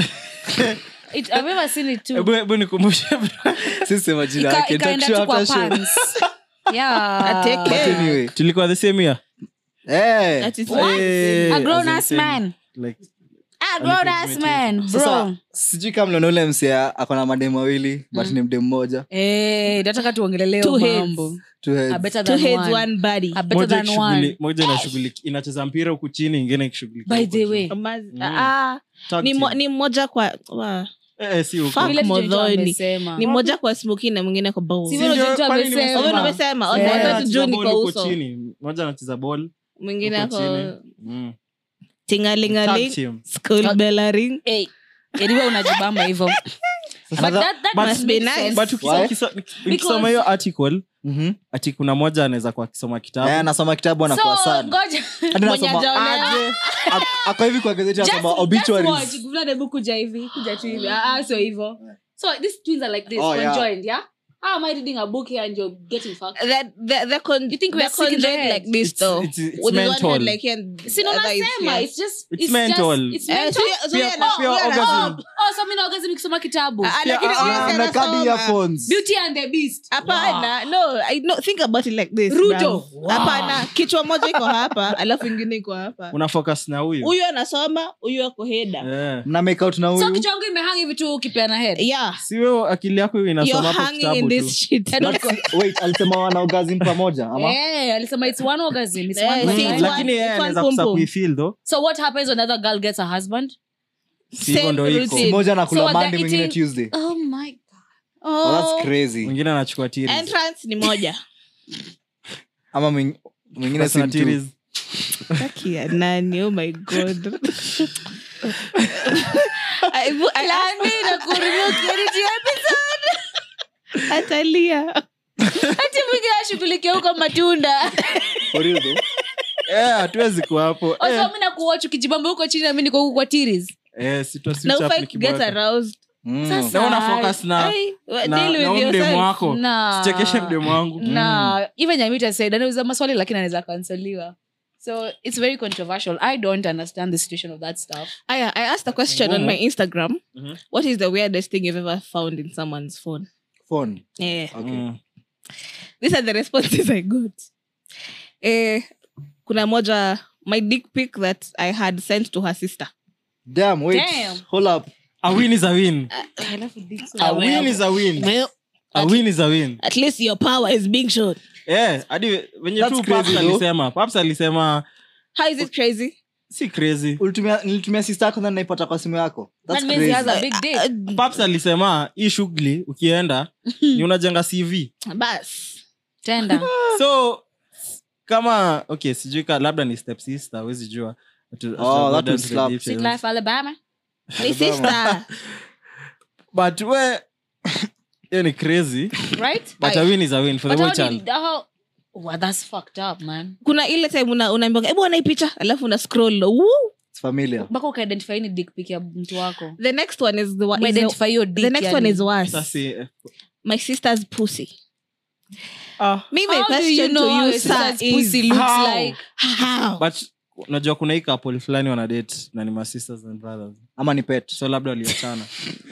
It- I've ever seen it too. hebu hebu nikumbushe bro. sisi sema jina Ika- yake ikaenda Talk tu show kwa after show. pants. Yeah. Ateke. But anyway tulikuwa the same year eh That is Eh, A grown as in ass same- man. like A grown ass man, bro. sasa sijui kama mliona ule msi ako na mademu wawili but ni mdemu mmoja Eh, nataka tuongelele Two hiyo heads. mambo. Two heads. A better two than heads one. one body A better moja than ikishughuli- one. moja inashughuliki inacheza mpira huku chini ingine ikishughulikia By huku the juu. way, Amaz- Mm. ah, Tag ni team. mo- ni mmoja kwa wa- Eh, eh, si huku. Fuck. vile Jojo Modhoni. amesema. ni mmoja kwa smoki na mwingine kwa bowl. Si Si vile ndio, Jojo kwani amesema. nimesema? Oh, wewe umesema Oh, Eh. nataka Anacheza tujue ni ball kwa huko uso chini mmoja anacheza ball mwingine huko ako chini. Mm. Tag tingalingaling team. school bellaring Eh, ediwe unajibamba hivyo. But Sasa- that- that but- must be make nice. sense. but ukisa- Why? ukisa- ukisoma hiyo article Mhm. ati kuna moja anaweza kuwa akisoma Eh, kitabu anasoma kitabu anakuwa So, sad ngoja. Hadi Mwenye anasoma hajaolewa. aje Ak- ako hivi kwa gazeti Just- anasoma just watch. obituaries Guvula debu kuja hivi kuja tu hivi Ah, ah, so hivyo so these twins are like this Oh, yeah. conjoined yeah how am i reading a book here and you're getting fucked the the the con You think we the are sick in the conjoined head? like this It's- though it's- it's with the one mental. hand like here and si the other is nasema here. it's just It's it's mental. just it's Eh, mental so yeah- so Pia- yeah, no, pia yeah, orgasm. no. oh so mimi naogazi nikisoma kitabu Ah, ah, lakini ah, huyo ah, si Amekadi anasoma. earphones. beauty and the beast hapana no i no think about it like this Ruto. bruv. hapana kichwa moja iko hapa alafu ingine iko hapa una focus na huyu huyu anasoma huyu ako heda Eh. mna make out na so huyu kichwa yangu imehang hivi tu ukipeana head yeah si wewe akili yako hiyo you're inasoma hapo hanging kitabu in tu this shit Head on- wait alisema wana orgasm pamoja ama Eh, alisema it's one orgasm it's Eh, one see, vagina. it's one- lakini yeye it's one anaweza pum kusa pum. kuifeel though so what happens when another girl gets a husband si hivyo ndo Same iko routine. moja So anakula they're monday mwingine eating- tuesday oh my god oh, that's crazy mwingine anachukua tiri entrance ni moja ama mwing- mwingine si mtu Taki ya nani oh my god Aibu- atalia ati mwingine ashughulikia huko matunda For real though? Eh, hatuwezi kuwa hapo Eh, oso mi nakuwach ukijibamba huko chini nami niko huku kwa tiris eh, si twa switch na up ufai kuget nikiboeka. aroused Mm. Sasa- na una focus na Ai, wa- na- deal na with huyu mdemu yourself. wako Na- sichekeshe mdemu wangu na even nyamita said anauza maswali lakini anaweza kanseliwa so it's very controversial i don't understand the situation of that stuff Aya, i asked a question on Ngumu. my instagram Mhm. what is the weirdest thing you've ever found in someone's phone Phone. yeah. Okay. Mm. these are the responses i got eh, kuna moja my dick pic that i had sent to her sister Damn, wait. Damn. Hold up. a win is a win a win is a win a win is a win at least your power is being shown eh hadi venye That's tu crazy paps though. alisema paps alisema how is it crazy si crazy Ulitumia- nilitumia sister yako na naipata kwa simu yako that That's means he has crazy. a big dick paps alisema hii shughuli ukienda ni unajenga cv bas tenda so kama okay sijui ka labda ni step sister awezi jua Hatu- Oh, hatu- that would hatu- slap. hatu- sweet life alabama ni sister but we hiyo ni crazy right but a win is a win for the but whole how child did how well that's fucked up man kuna ile time una- unaambiwa hebu ona hii picha alafu una scroll Woo! It's familiar. mpaka ukaidentify ni dick pic ya mtu wako the next one is the, one- is the, Ume-identify hiyo dick the next yani. one is worse Sasa, eh, my sister's pussy ah, me my How do you question know to how you a sir sister's pussy is looks How? like how but unajua kuna hii couple fulani wana date na ni ma sisters and brothers ama ni pet so labda waliachana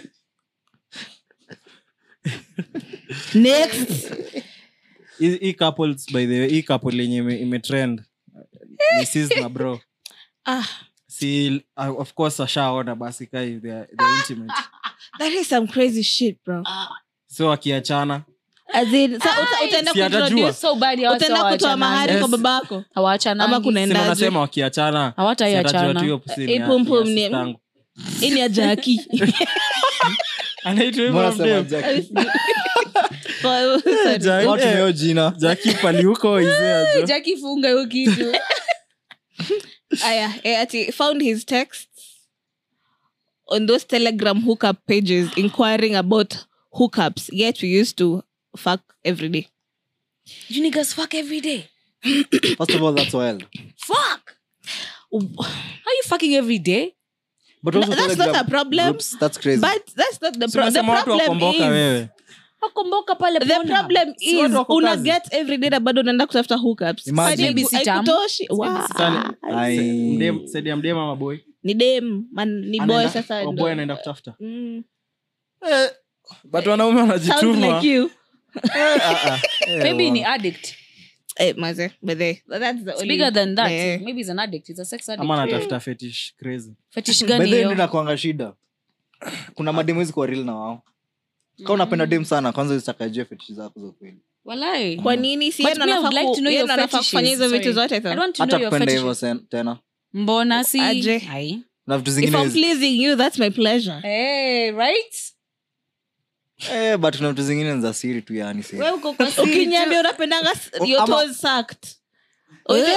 next hii hii couples by the way hii couple yenye ime- imetrend ni sis na bro ah si uh, of course ashaona basi kai they're, they're intimate that is some crazy shit bro so wakiachana as in sa uta- utaenda Si atajua. kuintroduce so bad ya watu utaenda kutoa mahari Yes. kwa babako hawachanangi Ama kuna- Sema Endaje? unasema wakiachana Hawataiachana. si atajua tu hiyo pussy ni Eh, ya- pum ni pum ya ni- sistangu. hii ni ya jaki anaitwa hivyo Mbona mdem? sema Jackie? For- sorry. Jackie- Watu eh, meo jina Jackie pali huko izea jo. jaki funga hiyo kitu aya eh, ati found his texts on those telegram hookup pages inquiring about hookups yet we used to fuck every day You niggas fuck every day. first of all that's wild Fuck. How you fucking every day? but No, also that's Telegram not a problem. groups, that's crazy but that's not the, Si pro- the unasema watu problem wakomboka is wewe Wakomboka pale the Pornhub. problem Si watu is wako una kazi. get every day na bado unaenda kutafuta hookups Imagine. Haiku- Babysitter. haikutoshi. Wow. Sasa, Ai. mdem- saidi ya mdem ama boy ni dem man ni boy Anaenda- sasa oh, ndo- boy anaenda kutafuta Mm. but wanaume Sounds wanajituma like you. Ah, ah. Eh, Maybe wa- ni addict. Eh, maze, but they- that's the It's only- bigger than that. Eh. Maybe he's an addict. He's a sex addict. ama anatafuta fetish crazy Fetish By gani the way, hiyo? ndio inakuanga shida kuna mademu hizi kwa real na wao kama unapenda dem sana kwanza zitakajua fetishi zako za kweli Walai. kwa nini si But yeye ndo me, I anafaa would like ku- to know yeye your ndo anafaa fetishes. kufanya hizo vitu Sorry. zote I tena. want to know hata your kupenda hivyo fetishes. sen- tena Mbona si? Aje. Ai. na vitu if zingine i'm hizi- pleasing you that's my pleasure Hey, right? eh, but kuna vitu zingine ni za siri tu yani si. Wewe uko kwa siri ukiniambia tu. unapendanga s- O- your ama- toes sucked Uje-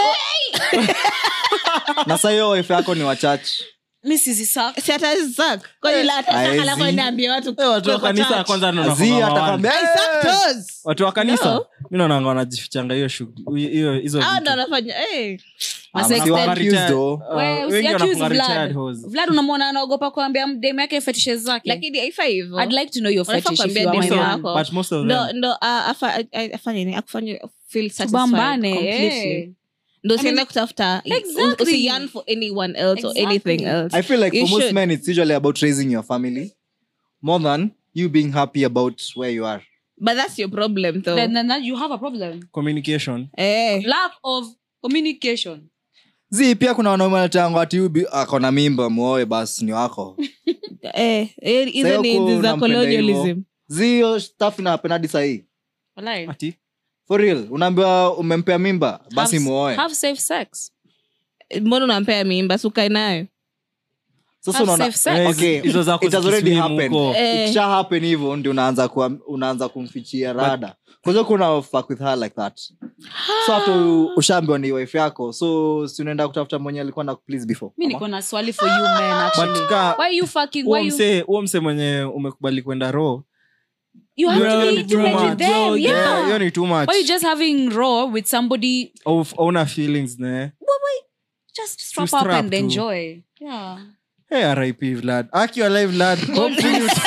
na saa hiyo wife yako ni wachache Mi sizi suck. si hata suck kwani la hata Haezi. saka la kwani niambie watu Eh, watu wa kwa kanisa church. kwanza ndo Azi, wanakuanga atakwambia, mawani. I suck "Eh." toes. watu wa kanisa No. mi naonanga wanajifichanga hiyo shughuli hiyo hizo Hao vitu. ndo wanafanya eh. Ah, Sex msi wa ed. accused though. Uh, Wewe wengi usiaccuse wanakuanga Vlad. retired hoes. Vlad unamwona anaogopa kuambia dem yake fetishes zake. lakini haifai hivyo I'd like to know your Unafaa fetish if kuambia you are my dem man. wako. but most of ndo them ndo ah, afa- a- a- afanye nini akufanye feel satisfied Tubambane, completely. eh. ndo I usiende mean, kutafuta Exactly. usiyan for anyone else or Exactly. anything else i feel like You for most should. men it's usually about raising your family more than you being happy about where you are but that's your problem though Then, then, then you have a problem. communication eh. Lack of communication. zi pia kuna wanaume wanatanga ati ubi akona mimba muoe basi ni wako Eh, eh, hizo Sasa ni huko enzi za unampenda colonialism hivyo. zi hiyo staff inapenda hadi sahii Walai. ati for real unaambiwa umempea mimba basi Have- muoe Have safe sex. mbona unampea mimba sukae nayo sasa have unaona safe sex. Eh, okay hizo zako it has already zikiswim happened. huko. Eh. ikisha happen hivyo ndio unaanza kuam- unaanza kumfichia rada kwanza kuna fuck with her like that so after u- ushaambiwa ni wife yako so si unaenda kutafuta mwenye alikuwa na please before mi Ama? niko na swali for you men actually. But ka- why you fucking huo why you msee huo msee mwenye umekubali kwenda raw you have hiyo to ni be too intimate with much. them Yeah, yeah hiyo ni too much why you just having raw with somebody Au- hauna feelings ne just strap To up strap and to. enjoy yeah hey rip vlad akiwa live vlad hopefully you-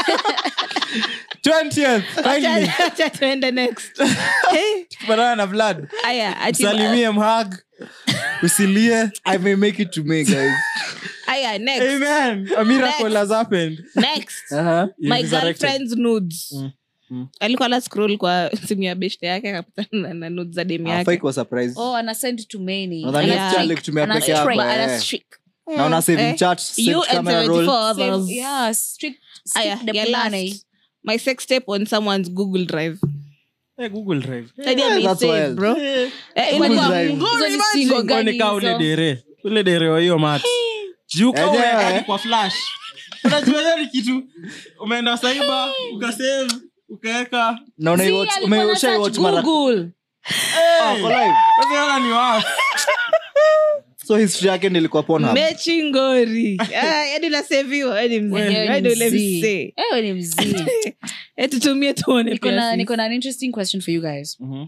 20th kindly Acha tuende next Eh, kupatana na vlad aya ati- salimie mhag usilie i may make it to me guys aya next amen a miracle Next. has happened next uh-huh. You my resurrected. girlfriend's nudes Mm, mm. alikuwa na scroll kwa simu ya beshte yake akapatana na- na nudes za demu afai yake kuwa surprise oh ana send to many Nadhani Yeah. next year alikutumia Ana peke yako strike, eh. ana streak na una save Eh. chat save you and camera roll 74 others Save- yeah strict aya stick the your plan last my sex tape on someone's google drive Eh, google drive Hadi Yeah, ame that's save, wild. bro. Eh, Eh, Google ilikuwa- Drive. Hizo ni single Kwani gani kaa ule hizo? dere ule dere wa hiyo mat juka Eh, umeweka yeah. hadi kwa flash unajua hiyo ni kitu umeenda saiba ukasave ukaweka na una See, watch- alikuwa ume- na ushai search watch mara- Google. Ah, kwa live. Usiona ni wapi so history yake nilikuwa Pornhub. mechi ngori Ah, yaani unaseviwa yaani mzee. Wewe Yaani ni ule mzee. mzee. Ewe ni mzee. Eh, tutumie tuone Niko pia na- sisi. niko na an interesting question for you guys Mhm.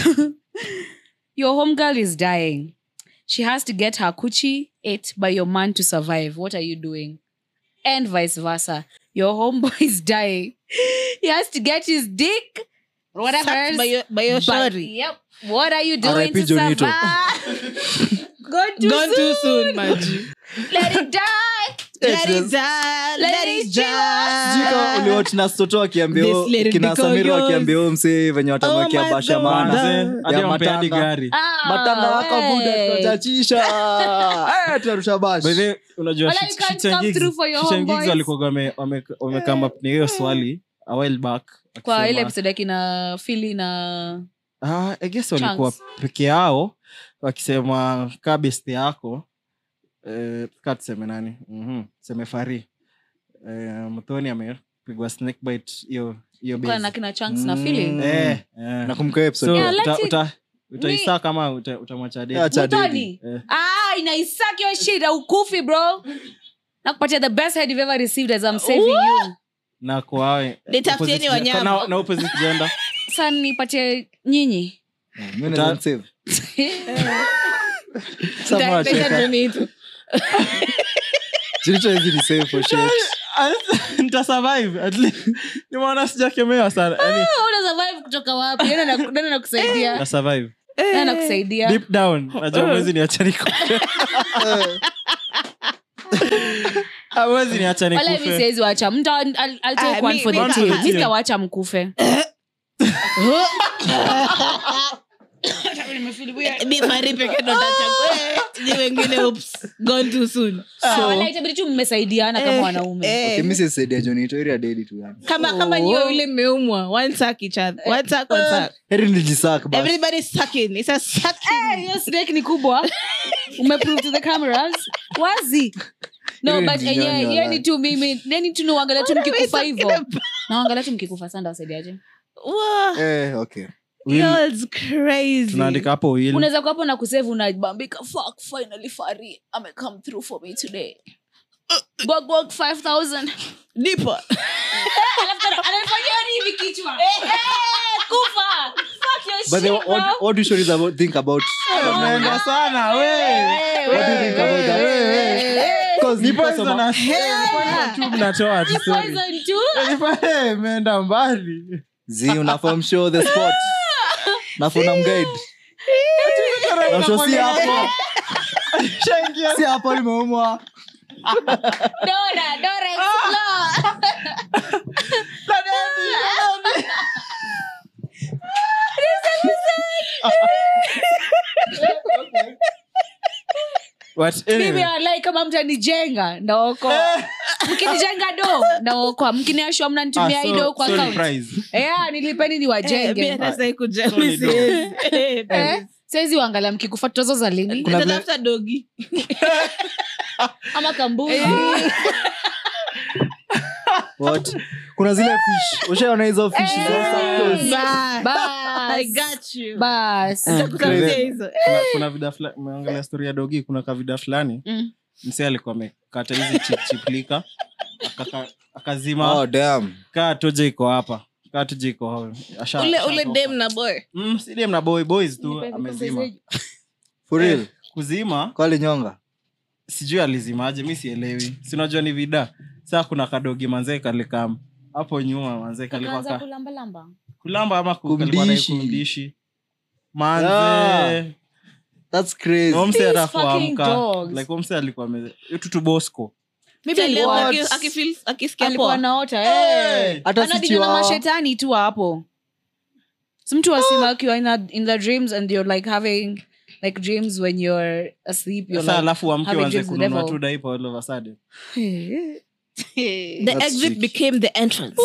your homegirl is dying she has to get her coochie ate by your man to survive what are you doing and vice versa your homeboy is dying he has to get his dick whatever Sucked by your- by your But- shorty. yep what are you doing R.I.P. to Jonito. survive gone too Gone too soon. soon, Maji. let it die Let it Yes. die, Let let it it Sijui kama die. uliwatch na Soto akiambia This huyo- lady kina because Samiro yours. akiambia huyo msee venye watamwekea Oh my basha God. maana Manze, hadi ya wampe hadi matanga. gari Ah, matanga yako buda hey. tunachachisha Eh, tunarusha bash By the way, unajua Wala Shit- you can't Shits and come Gigs- through for your Shits and Gigs homeboys. walikuwa wame- wame- wamekam up na hiyo swali a while back kwa akisema, ile episode akina fili na ah, I guess walikuwa Chunks. peke yao wakisema kaa best yako eh, kaa tuseme nani Mhm, tuseme fari eh, mthoni amepigwa snake bite hiyo hiyo kwa base. na kina chunks na fili Mm. Eh, eh. nakumbuka hiyo episode So, Yeah, let uta- it- uta- utaisaa kama uta- utamwacha date. Acha Mtoni? Eh. Ah, die naisuck your shit aukufi bro nakupatia the best head you've ever received as i'm saving you na kwawe Nitafutieni opposite gen- wanyama. na- na opposite gender sa nipatie nyinyi Mimi naweza save. Sasa Nita- mwacheka. nita donate. Jilicho hizi ni save for shit. nitasurvive at least nimeona sijakemewa sana yani una survive kutoka wapi nani ana- nani anakusaidia nitasurvive nani anakusaidia deep down najua mwezi niacha nikufe awezi niacha wala mi nikufe siwezi wacha mtu I'll- I'll Ah, take one mi- for mi the na- team mi- mi sitawacha mkufe Ni Mari peke ndo ntachagua. Ni wengine oops, gone too soon. Ah, wala itabidi tu mmesaidiana kama wanaume Eh, Okay, mi sisaidia Jonito, area dedi tu yani. kama kama nyiwe yule mmeumwa one suck each other one suck one suck Heri nijisak basi. everybody sucking it's a sucking hiyo snake ni kubwa umeprove to the cameras wazi no Hiyo but ni enye jinyonyo, yeni like. tu mimi yeni tu niuangalia tu mkikufa hivo naangalia tu mkikufa sanda wasaidiaje Wow, Eh, okay. y'all's crazy tunaandika hapo will unaweza kuwapo na kusevu unabambika fuck finally fari ame come through for me today Gog, gog, 5000 nipo Alafu tena ananifanyia hivi kichwa Eh, kufa fuck your But then shit, what, bro. what do you stories about, think about? umeenda sana we What do you think about that? 'Cause ni nilikuwa poison soma- na- ni poison tu mnatoa tu story. Poison too? Ni po- eh, imeenda mbali Zi, unafaa mshow the spot. Nafaa unamguide. Unamshow si hapo. Si hapo limeumwa. Dora, Dora explore. But mimi anyway, walai kama mtanijenga ndaokoa mkinijenga do ndaokoa mkiniashwa mnanitumia ah, hii so- do kwa so ni account prize. yeah, nilipeni Eh, mi niwajenge hata sai kuja- Sorry, mi siwezi. Eh, eh? siwezi uangalia mkikufa tozo za lini Kuna vile- nitatafuta dogi ama kambuzi What? kuna zile fish ushaona hizo fish Eh. za Santos? Bye. Bas. I got you. bas Nitakutafutia hizo. kuna, kuna vida fulani umeangalia story ya dogi kuna kavida fulani Mm. msee alikuwa amekata hizi chiplika akazima Oh, damn. kaa toja iko hapa kaa toja iko hapa. Asha- ule asha ule toka. dem na boy Mm, si dem na boy boys tu amezima For real? kuzima Kwali nyonga sijui alizimaje mi sielewi sinajua ni vida saa kuna kadogi manzee kalikam hapo nyuma manzee kalikuwa Akaanza ka, kulambalamba kulamba ama ku- kalikuwa na Kumdishi. kumdishi manze Yeah. That's crazy. Huyo msee These hata fucking kuamka dogs. like huyo msee alikuwa ame- tutu bosco Maybe Tell them alikuwa- aki- akifeel- akisikia alikuwa poa. naota eh. Hata si anadina na chihuahua. mashetani tu hapo si mtu asima akiwa in, a- in the dreams and you're like having like dreams when you're asleep you're sasa like, alafu amke having wanze dreams with kununua devil. tu daipa all of a sudden the That's exit sick. became the entrance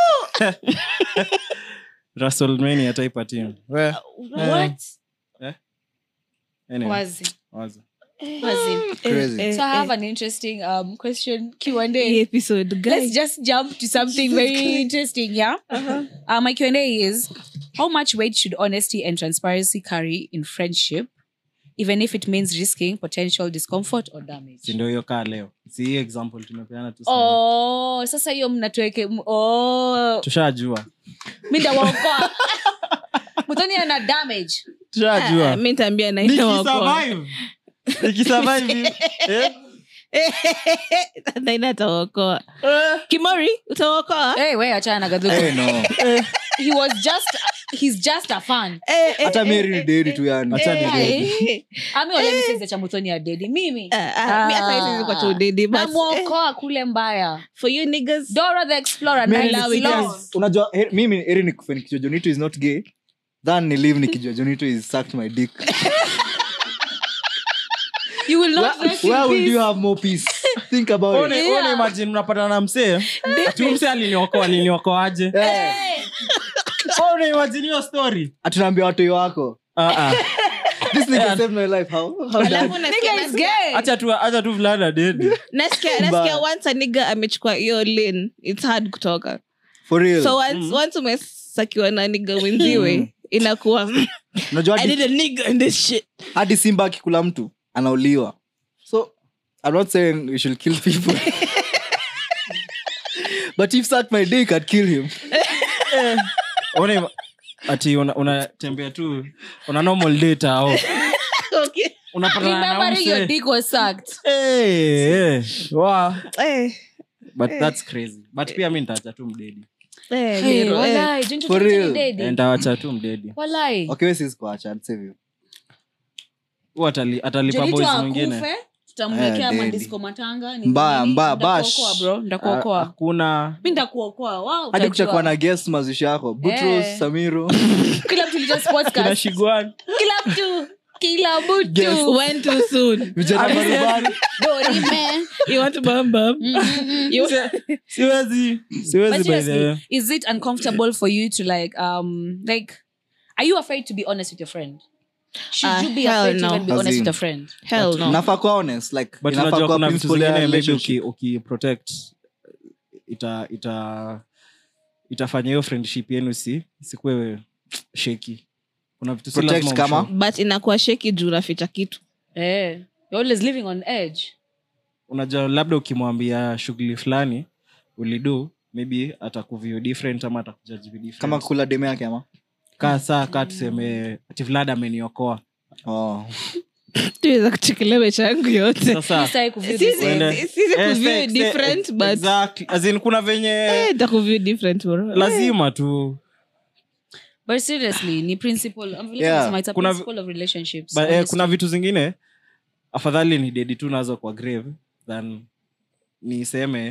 rasolmani ataipa tim what anyway, wazi wazo. wazi Crazy. Eh, so i eh, have an interesting um question q&a hii episode let's guys just jump to something very interesting yeah uh, my q&a is how much weight should honesty and transparency carry in friendship even if it means risking potential discomfort or damage si ndio hiyo kaa leo si hii example tumepeana tu sana. oh sasa hiyo mnatuweke m- oh tushajua mi ndawaokoa mtoni ana damage Ah, tushajua mi nitaambia naina wakoa nikisurvive nikisurvive eh? naina atawaokoa kimori utawaokoa hey, we achana na gadhuku Eh, no. he was just he's just a fan Eh, eh, hata eh, mieri ni eh, dedi tu yani Acha ni eh, dedi. eh, ami olemisenza cha mutoni ya dedi mimi ah, ah, mi hata hizi ziko tu dedi, but, eh, namwokoa kule mbaya for you niggas dora the explorer Mimi Nile ni- Sloth. unajua he- mimi eri nikufe nikijua jonito is not gay than ni live nikijua jonito is sucked my dick you will not where, rest in where will peace. you have more peace think about it One- one imagine mnapatana na msee ati huyu msee aliniokoa aliniokoaje Eh, One imagine hiyo story atunaambia watoi wako Ah, ah. this nigga saved my life how, how Alafu that? nasikia- Nigga is nasikia- gay. acha tu acha tu fulana dedi nasikia nasikia once a nigga amechukua hiyo lane it's hard kutoka for real so once, once umesakiwa na nigga wenziwe inakuwa unajua i hadi, need a nigga in this shit hadi simba akikula mtu anauliwa I'm not saying we should kill people. but if suck my dick, I'd kill him. Ona- ati una- unatembea tu una normal data au okay. unapatana na Remembering your mse. dick was sucked. Eh, eh, wow. Eh, but that's crazy but pia mi nitaacha tu mdedi eh, Hey, Gero, eh. walai, don't you For think real. ni daddy? Eh, nitawacha tu mdedi Walai. Okay, we sis kuacha, I'd save you. hu atali, atalipa Jonito boys akufe, mwingine tutamwekea Eh, madisco matanga ni Mbaya, nini? mbaya, Nitakuokoa, bash. bro Ah, ndakuokoa hakuna mi ndakuokoa wow, hadi utajua. kutakuwa na guest mazishi yako butros Eh. samiro kila mtu lija sports kuna cast. shigwan kila mtu kila Guest. mtu Went too soon. vijana barabara dorime You want to bum bum? You- siwezi siwezi But by the way. seriously, is it uncomfortable for you to like um like are you afraid to be honest with your friend? Should Ah, you be hell afraid no. to even be As honest in- with a friend? Hell no. nafaa kuwa honest like but inafaa unajua kuwa kuna vitu principle ya zingine maybe relationship. uki, uki protect ita ita itafanya hiyo friendship yenu si sikuwe sheki kuna vitu si Protect lazima kama? umshow. but inakuwa sheki juu naficha kitu Eh, you're always living on edge. unajua labda ukimwambia shughuli fulani ulidu maybe atakuview different ama atakujaji different kama kula demu yake ama kaa saa kaa tuseme ati vlad ameniokoa oh. tuweza kuchekelea maisha yangu yote sasa Sitaki kuview Sisi- this way. Uende- sisi Eh, kuview stay- stay- different, but- exactly. As in, kuna venye Eh, takuview different bro. lazima tu But seriously, ni principle. I'm really Yeah. yeah. it's a Kuna- principle of relationships. But, eh, honestly. kuna vitu zingine afadhali ni dedi tu nazo kwa grave than niseme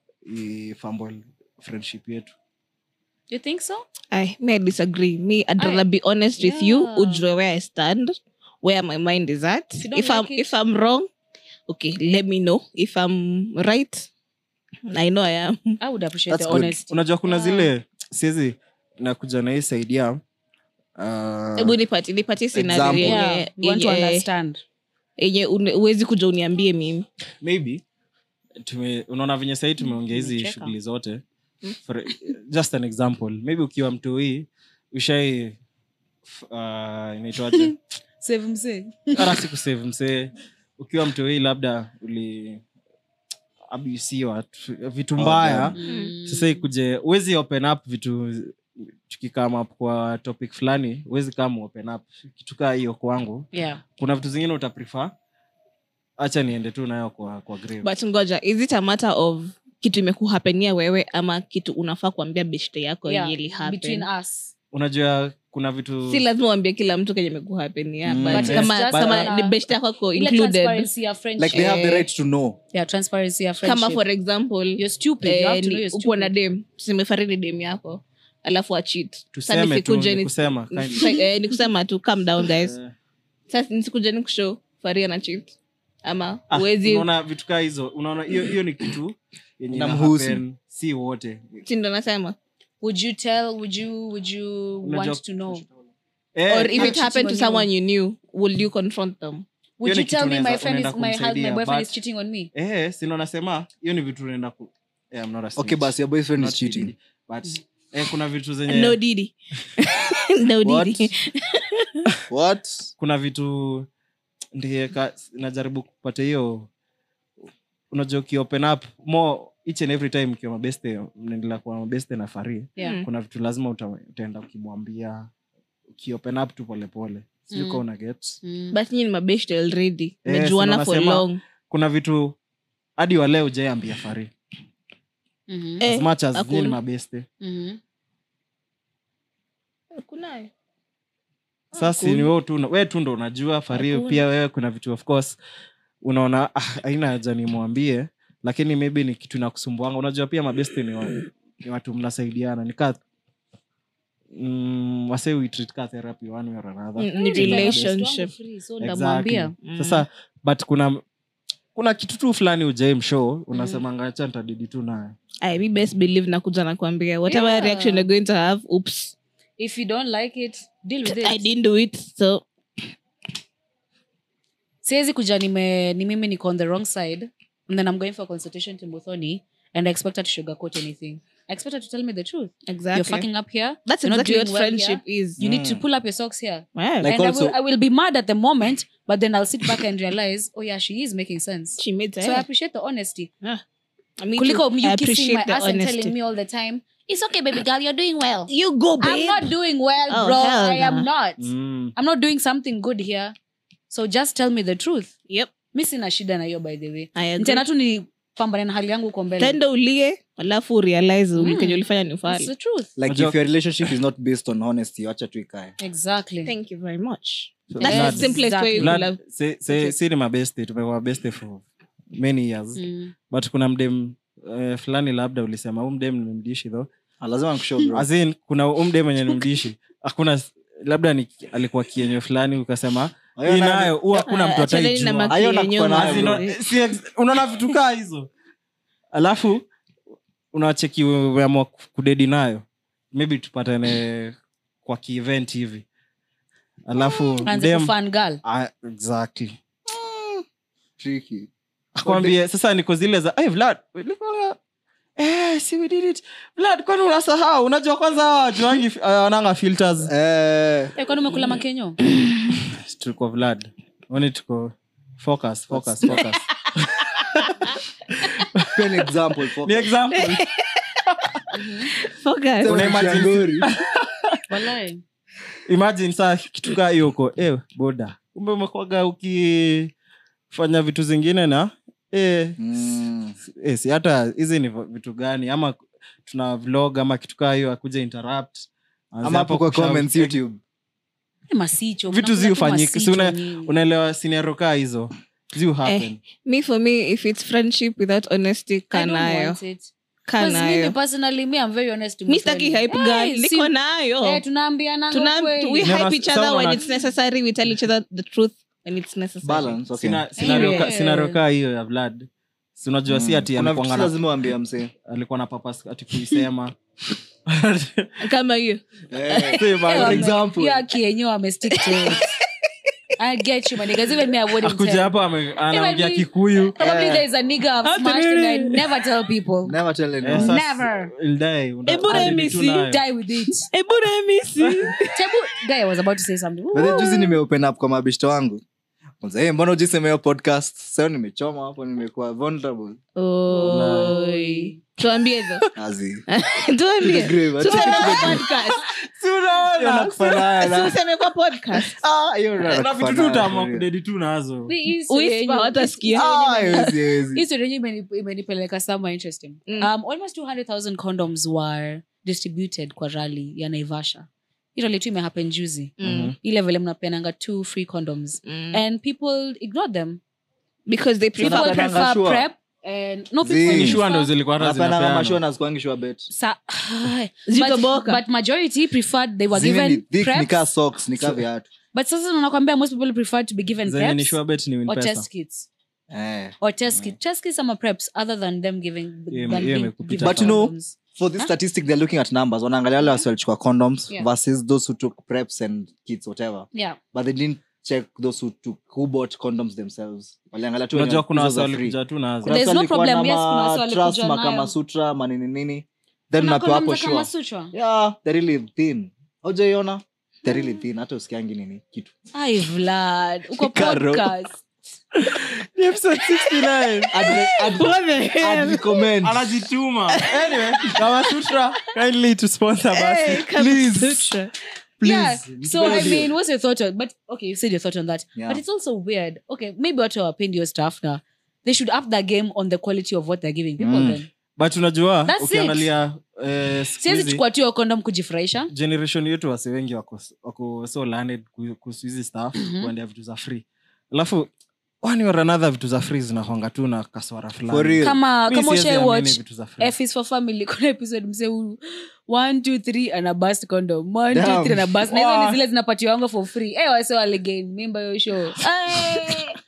ifumble friendship yetu You think so? I may I disagree. Me, I'd I- rather be honest with you, Yeah. ujue where I stand, where my mind is at. If you don't If I'm like it- if I'm wrong, okay, let me know. If I'm right, I know I am. I would appreciate That's the good. honesty. unajua kuna Yeah. zile siezi nakuja na hii saidia uh, Hebu nipati nipatie scenario Example. Yeah, yenye we want to yenye- understand. yenye une- huwezi kuja uniambie mimi. maybe tume, unaona venye sahii tumeongea hizi Nimecheka. shughuli zote For, just an example maybe ukiwa mtoi ushai f- uh, inaitwaje Save msee. hata si kusave msee ukiwa mtoi labda uli abusiwa tu- vitu mbaya Mm. sasa ikuje uwezi open up vitu tukikama kwa topic fulani uwezi kama open up kitu kaa hiyo kwangu Yeah. kuna vitu zingine utaprefer hacha niende tu nayo kwa, kwa grave. But ngoja, is it a matter of kitu imekuhapenia wewe ama kitu unafaa kuambia beshte yako Yeah. yenye ilihappen? Between us. unajua kuna vitu si lazima uambie kila mtu kenye imekuhapenia Mm. but But kama, it's just kama on ni a- beshte yako ako Ile included transparency ya friendship. like they have the right to know yeah, transparency ya friendship. kama for example You're stupid. you have to know you're upo na stupid. dem simefaridi dem yako alafu achit tuseme tu ni kusema kind. ni kusema tu calm down guys Eh, sasa nisikuja ni kushow faria na chit ama ah, uwezi unaona vitu kaa hizo unaona hiyo hiyo ni kitu yenye ina Inamhusu. happen, si wote chindo nasema Would you tell? Would you? Would you Unajua- want to know? Eh, or if I'm it happened to cheating on someone you knew will you confront them Would ni you kitu tell me my unaweza- friend is unaenda my husband, my kumsaidia, boyfriend but- is cheating on me? eh, sino nasema hiyo ni vitu unaenda ku eh, I'm not a okay snitch. basi your boyfriend Not is cheating kidding. But, eh, kuna vitu zenye no didi no What? didi what kuna vitu ndiye ka- najaribu kupata hiyo unajua ukiopen up more each and every time ukiwa mabeste mnaendelea kuwa mabeste na fari Yeah. Mm. kuna vitu lazima uta, utaenda ukimwambia ukiopen up tu polepole sijui Mm. ka una get Mm. but nyinyi ni mabeshte already Eh, mejuana si for nasema- long kuna vitu hadi waleo ujaiambia fari Mhm. Eh, as much as hakuna. nyinyi ni mabeste Mhm. kunayo sasa ni wewe tu we tu ndo unajua fari Hakuna. pia wewe kuna vitu of course unaona ah, haina haja nimwambie lakini maybe ni kitu inakusumbuanga unajua pia mabeste ni, wa, ni watu mnasaidiana nikaa mm, wase we treat ka therapy one way or another Mm, ni Hey, like, best relationship. wangu free, so Exactly. ndamwambia. sasa but kuna kuna kitu tu fulani ujai mshow unasemanga acha ntadidi tu naye I me best believe nakuja nakwambia whatever Yeah. reaction you're going to have oops if you don't like it deal with it I didn't do it so siwezi kuja nime ni mimi niko on the wrong side and then i'm going for a consultation to muthoni and i expect her to sugarcoat anything I expect her to tell me the truth. exactly You're fucking up here. that's You're not exactly doing what well friendship here. is You need to Mm. pull up your socks here. wow. Like and also- I, will, I will be mad at the moment, but then I'll sit back and realize, oh yeah, she is making sense. she made So I appreciate the honesty. I mean, Kuliko too. you I kissing appreciate my the ass and honesty. telling me all the time, it's okay, baby girl, you're doing well. you go babe I'm not doing well, Oh, bro. hell I am nah. not. Mm. I'm not doing something good here. So just tell me the truth. yep Mi sina shida na hiyo by the way. I agree. Tena tu ni pambane na hali yangu huko mbele. tenda ulie alafu urealize Mm. kenye ulifanya ni That's ufali the truth. like Unajua- if your relationship is not based on honesty wacha tu ikae Exactly. thank you very much So that's Vlad- the simplest way you Vlad, love si- si- si ni mabeste tumekuwa mabeste for many years Mm. but kuna mdem uh, fulani labda ulisema huu mdem nimemdishi tho Ah, lazima nikushow, bro. As in, kuna huu mdem mwenye nimdishi hakuna labda ni, alikuwa kienyo fulani ukasema Ayo hii nani- nayo huwa hakuna mtu Achana na ataijua maki Ayo na yenyewe kufa nayo, As in, bro. mazuri. si ex- unaona vitu kaa hizo alafu unacheki umeamua kudedi nayo maybe tupatane kwa kievent hivi alafu Anze dem- kufan girl. Ah, exactly Tricky. akwambie sasa niko zile za hey, vlad ulikuwa- eh, si we did it vlad kwani unasahau unajua kwanza hawa wajuangi uh, wananga filters Eh, Eh, kwani umekula makenyo? tuko vlad oni tuko focus focus focus pia ni example, ni focus. example Focus. Sema Unaimagine- Shangori. Walai. imagine saa kitu kaa hiyo uko eh, boda kumbe umekwaga ukifanya vitu zingine na eh, Mm. eh, si hata hizi ni vitu gani ama tuna vlog ama kitu kaa hiyo akuja interrupt Anze ama hapo hapo kwa kushout. comments youtube Masicho. Vitu mnakula zi tu hufanyika. Si masicho una- nyinyi. unaelewa scenario kaa hizo zi happen me for me if it's friendship without honesty I don't kanayo want it. 'Cause mimi kanayo personally, me, I'm very honest to mi staki Mutoni. hype Eh, girl si- niko nayo eh, tunaambiananga Tuna- ukweli. we Never- hype each other someone when has- it's necessary we tell each other the truth when it's necessary balance okay. Sina- scenario ka- Yeah. scenario kaa hiyo ya vlad si unajua si Mm. ati Kuna alikuwa vitu na- lazima uambie msee alikuwa na papas ati kuisema kama hiyo Eh, Si, Eh, but- wame- example. hiyo akienyewe amestick to it. I get you, my niggas. Even me, I wouldn't akuja tell. hapo ame- anaongea me- kikuyu Probably Eh. there's a nigga I've smashed and I never tell people. never tell Eh, anyone. sasa- Never. You'll die. Una- Eh, bora hadi mimi vitu si- nayo. Die with it. eburemisi Tebu, guy, I was about to say something. But then juzi nimeopen up kwa mabishto wangu Kwanza, hey, mbona ujisema hiyo podcast sasa nimechoma hapo nimekuwa vulnerable Oi. tuambie hizo Azi. tuambie To the grave, Tuseme ati- kwa podcast. Hiyo nakufanana. Si useme kwa podcast Ah, hiyo na vitu tu nakufanana. utaamua kudedi tu nazo We- hii story Whisper, yenyewe- watasikia. Ah, haiwezi, haiwezi. hii story yenyewe imeni- imenipeleka somewhere interesting Mm. um, almost 200000 condoms were distributed kwa rally ya naivasha hii rally tu imehappen juzi Mm. ile vile mnapenanga two free condoms Mm. and people ignore them because they people prefer Wanapenanga prefer sure. prep and no Zii. people ni shua ndo prefer- zilikuwa hata Napenda kama zinapeanwa. mashua na zikuangi shua bet. Sa- Zitoboka. but, but majority preferred they were Zile ni given thick, preps, ni kaa socks, ni kaa viatu. but sasa nakwambia most people prefer to be given zenye ni preps sure bet ni win or pesa. test kits Eh. or test kit test kits ama preps other than them giving Hiyo- than hiyo being imekupita given But you know, condoms. for this statistic they're looking at numbers wanaangalia wale wasi walichukua condoms Yeah. versus those who took preps and kits whatever yeah but they didn't check those who took who bought condoms themselves waliangalia tu unajua wenye kuna hizo za wasi free. walikuja tu nazo Kuna There's wasi no walikuwa problem, na yes, kuna ma- wasi walikuja trust, makama nayo. sutra manini nini then Kuna unapewa hapo condoms za Kama sure Sutra? yeah they're really thin haujaiona they're really thin hata usikiangi nini kitu Ai, Vlad, uko Karo. podcast. Ni episode 69. I'd, I'd, I'd recommend anajituma anyway kama sutra kindly to sponsor basi please Yeah. please So I mean, what's your thought on? But okay, you said your thought on that. Yeah. But it's also weird. Okay, maybe watu hawapendi your stuff now. They should up the game on the quality of what they're giving people. Mm. Then but unajua That's ukiangalia eh, siku siwezi hizi, chukua tu hiyo condom kujifurahisha. generation yetu wasi wengi wako, wako so learned ku- kuhusu hizi staff Mhm. kuendea vitu za free alafu one or another vitu za free zinakwanga tu na kaswara For fulani real. Kama Mi kama siwezi ushai amini watch vitu za free. F is for family kuna episode mse huu one two three ana bust condom one two Damn. three ana bust na hizo Wow. ni zile zinapatiwanga for free eh wase wale gain mimba yo show Eh,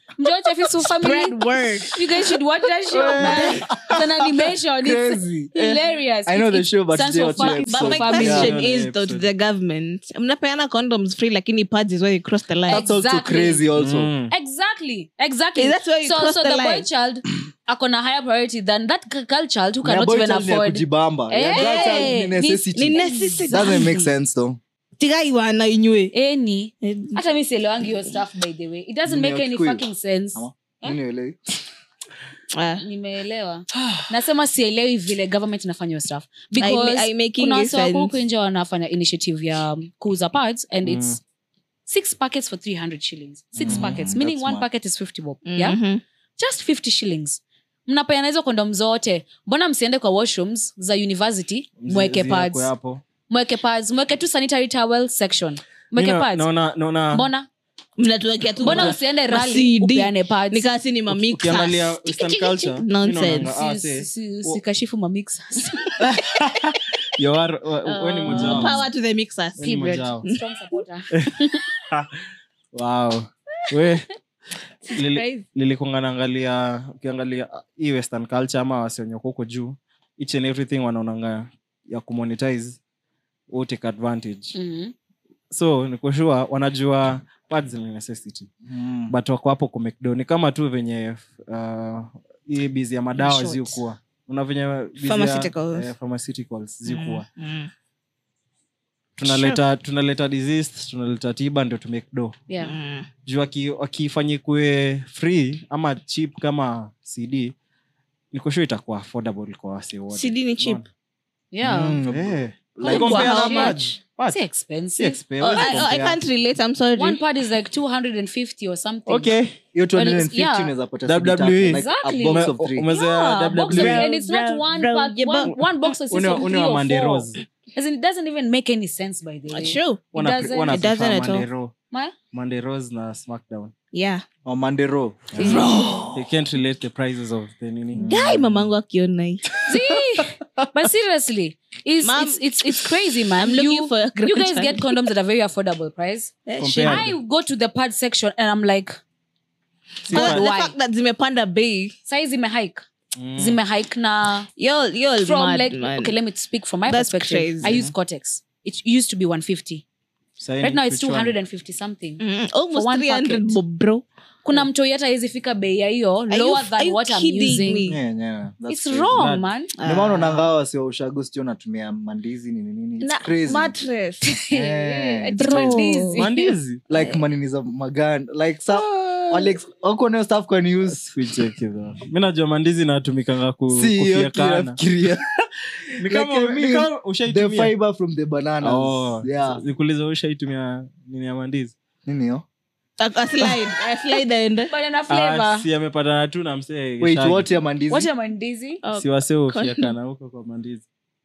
Njoo Chefisu family. Spread word. You guys should watch that show, man. It's an animation. It's Crazy. hilarious. I know It- the it show, but stands sijai for watch the fucking But episode. my family. question Yeah. is Yeah, though to episode. the government mnapeana condoms free lakini pads is where you cross the line That's also Exactly. crazy also. Mm. Exactly. Exactly. That's where you so, cross so the the, boy line. child akona higher priority than that g- girl child who Na cannot boy even child ni ya afford. kujibamba. Yeah, Eh, girl child ni ni- necessity. ni necessity. Doesn't make sense though. tigaiwana inywe Any. Hata mi sielewangi hiyo stuff by the way. It doesn't Ni make ya any Kikuyu. fucking sense. Ama? Nini uelewi? Ah. nimeelewa nasema sielewi vile government inafanya hiyo stuff I- I because making kuna sense. wase wako huku nje wanafanya initiative ya um, kuuza parts and it's six packets for 300 shillings six packets meaning that's one smart. packet is 50 bob yeah Mhm. just 50 shillings mnapeana hizo kondom zote mbona msiende kwa washrooms za university mweke Zi- pads zinakuwa hapo. mweke pads mweke tu sanitary towel section mweke Mi na- pads naona- naona- mbona mnatuwekea tu mbona ma- usiende ma rally CD. upeane pads nikasi ni mamix ukiangalia western culture mi Nonsense. naonanga, ah, Si- see, si- sikashifu mamixers you are- wa- wa- we ni mmoja wao. power to the mixers We ni mmoja wao. Strong supporter. Wow. we lili- crazy. lilikunga naangalia ukiangalia ah, hii western culture ama wasionyoko huko juu each and everything wanaonanga ya kumonetize who take advantage Mhm. so nikushua wanajua pads ni necessity Mm. but wako hapo kumekdo ni kama tu venye uh, hii bizi ya madawa Short. ziukuwa una venye busy ya- Pharmaceuticals. eh, pharmaceuticals ziukuwa Mm. tunaleta tunaleta disease tunaleta tiba ndio tumekdo Yeah. Mm. juu aki- wakifanya kuwe free ama cheap kama cd nikoshua itakuwa affordable kwa wase wote CD ni cheap. Yeah. Mm. Eh, Like compare how na much? pads. Pads. Si Si expensive. expe- Oh, huwezi I, oh, I compare. can't relate i'm sorry One pad is like 250 or something. okay Hiyo 250 yeah. unaweza pata WWE. CD tatu, like Exactly. a box of Ume- three. umezea Yeah, box of, WWE. and it's not Bro, one bro, pack, yeah, one, one box of Une- of une three wa or Monday four. Rose. As in, it doesn't even make any sense by the way. true Wana pre- doesn't- wana it doesn't prefer at all. Monday Raw. Ma? Monday Rose na smackdown yeah Or Monday Raw. they can't relate the prices of the nini gai mamangu akiona hii See? but seriously, it's, Ma'am, it's, it's, it's crazy, man. I'm looking You, for a you guys grandchild. get condoms at a very affordable price. Eh, Compared. shit. I go to the pad section and I'm like, Si The- pa- the Why? fact that zimepanda bei size zimehike. Mm. Zimehike na you're, you're from mad, like man. okay let me speak from my That's perspective crazy. i use cortex it used to be 150 Sahi right now it's which one? 250 something Mm, almost For one 300 packet. bob bro kuna mtoi hata hawezi fika bei ya hiyo Are you- lower are than you what i'm kidding using me? Yeah, yeah, that's it's crazy. wrong That- man Ndio maana unaangaa wasio ushago sio natumia mandizi nini nini. It's Na- crazy. mattress Eh, It's bro. mandizi. Mandizi. like manini za magan like sa wale wako nayo stuff kwa news Kuicheki though. mi najua mandizi natumikanga ku, si hiyo kufiekana kinafikiria Ni kama- Like, I ni mean, kama the ushaitumia fiber from the bananas Oh, yeah nikuulize ushaitumia nini ya mandizi nini hiyo A- a slide, a slide aende. banana Ah, flavor si amepatana tu na msee wait Shaggy. what ya mandizi what am mandizi Oh, si wasee ufiekana huko kwa mandizi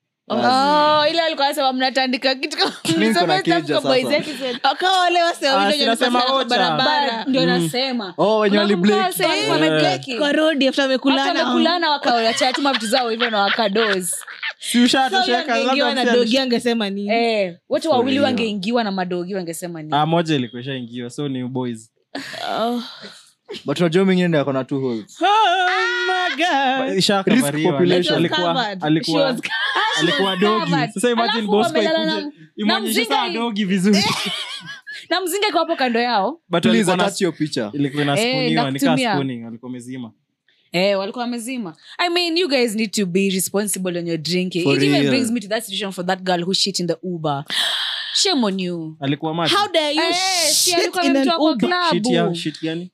oh ile alikuwa anasema mnatandika kitu kama Mimi niko na mnasema keja stuff kwa boys sasa. episode. Wakawa wale wase wawili Ah, wenye sinasema wanapasana kwa ocha. barabara But ndio nasema oh wenye wali Unakumbuka break wase walikuwa Yeah. wamebleki? kwa rodi after Hata wamekulana wamekulana wakawachatuma vitu zao hivyo na wakadoz si So ushatosheka angeingiwa na dogi angesema nini eh, wote wawili real. wangeingiwa na madogi wangesema ni ah, moja ilikuwa ishaingiwa so ni boys Oh. but unajua mingine ndio akona two holes Ishakavariwa. population. It was Alikuwa- covered. alikuwa- She was alikuwa dogi covered. sasa imagine Alafu Bosco wamelala ikuje, na- imwonyeshe mzinga saa hii. dogi vizuri na mzinga iko hapo kando yao But please walikuwa na- attach your picture ilikuwa Eh, inaspuniwa nikaa nakutumia. spooning walikuwa mezima eh, walikuwa wamezima i mean you guys need to be responsible when you're drinking For it even real. brings me to that situation for that girl who shit in the uber shame on you alikuwa maji how dare you Eh, si shit alikuwa in an amemtoa kwa Uber? shit ya klabu shit gani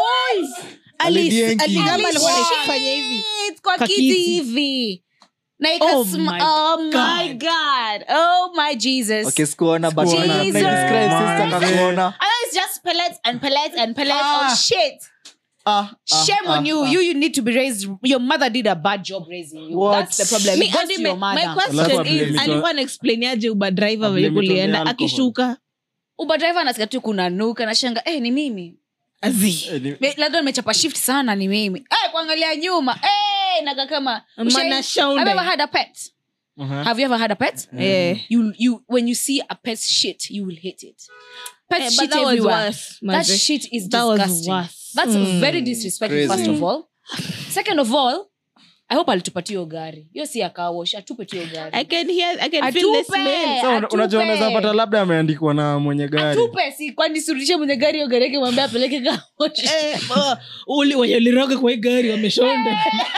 Alice- Alidienki. Aligamba alikuwa Alice- anafanya hivi Shit kwa Kwa kiti kiti. hivi na Oh ikasma- my oh my god oh my jesus okay sikuona but Sikuona. na- na Jesus. describe sister kakuona I know it's just pellets and pellets and pellets Ah. of shit. ah Shame on you. You you need to be raised. Your mother did a bad job raising you. What? That's the problem. Me- It goes Adi, to my- your my mother. Alafu question ablame is, it on- alikuwa anaexplainiaje uber driver Ablame venye it on the kulienda alcohol. akishuka Uber driver anasikia tu kuna nuka nashanga eh, ni mimi Azi. Eh, ni- Me- labda nimechapa shift sana ni mimi eh, kuangalia nyuma eh, naga kama Mana Ushai- shaunde. Have you ever had a pet Uh-huh. have you ever had a pet Eh. you you when you see a pet's shit you will hate it pet Eh, but shit that was everywhere worse, that Maze. shit is That was disgusting worse. that's very disrespectful Crazy. first of all second of all i hope alitupatia hiyo gari hiyo si akawosh atupe tu hiyo I gari can hear, I can feel the atupe smell. So, una- atupe. unajua unaweza pata labda ameandikwa na mwenye gari atupe si kwani surudishe mwenye gari hiyo gari yake mwambie apeleke kawosh Eh, oh, uli wenye uliroga kwa hii gari wameshonda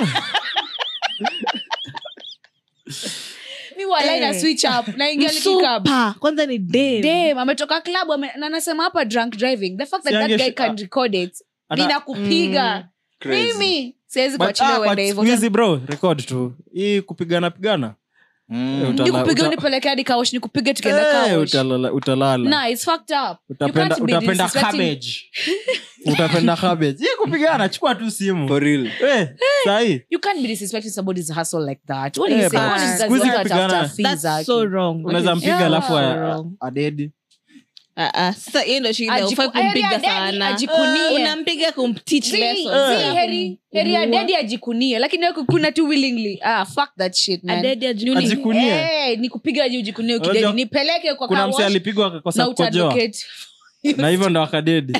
mi walai na Eh. switch up naingia likikab Super. kwanza ni dem. Damn, ametoka club ame, na anasema hapa drunk driving the fact that that Siange- guy can record it Ata- ninakupiga Crazy. mimi siwezi But, kuachilia ah, but uende siku hivyo hizi bro record tu hii kupigana pigana Mm. Eh, utala- nikupiga uta- unipeleke hadi kaosh nikupige tukienda Eh, kaosh utalala utalala nah it's fucked up You utapenda can't be utapenda disrespecting- cabbage utapenda cabbage hii kupigana chukua tu simu For real. Eh, sahi you can't be disrespecting somebody's hustle like that what Eh, do you say but What is that siku hizi watu kupigana- watafuta fees That's zake? so wrong. unaweza mpiga Yeah. alafu a- Wrong. adedi Ah, ah, sasa hiyo ndo shida Ajiku- ufai kumpiga Heri ya daddy sana ajikunie. Eh, unampiga kumteach Zii, lessons. zii, heri heri ya Kumuua. dedi ajikunie lakini wewe kukuna tu willingly ah fuck that shit man Adedi ajikunie. Ni- Ajikunie. eh, nikupiga aje ujikunie Unajua- ukidedi nipeleke kwa kuna car mse wash alipigwa na akakosa kukojoa utadvocate na hivyo ndo akadedi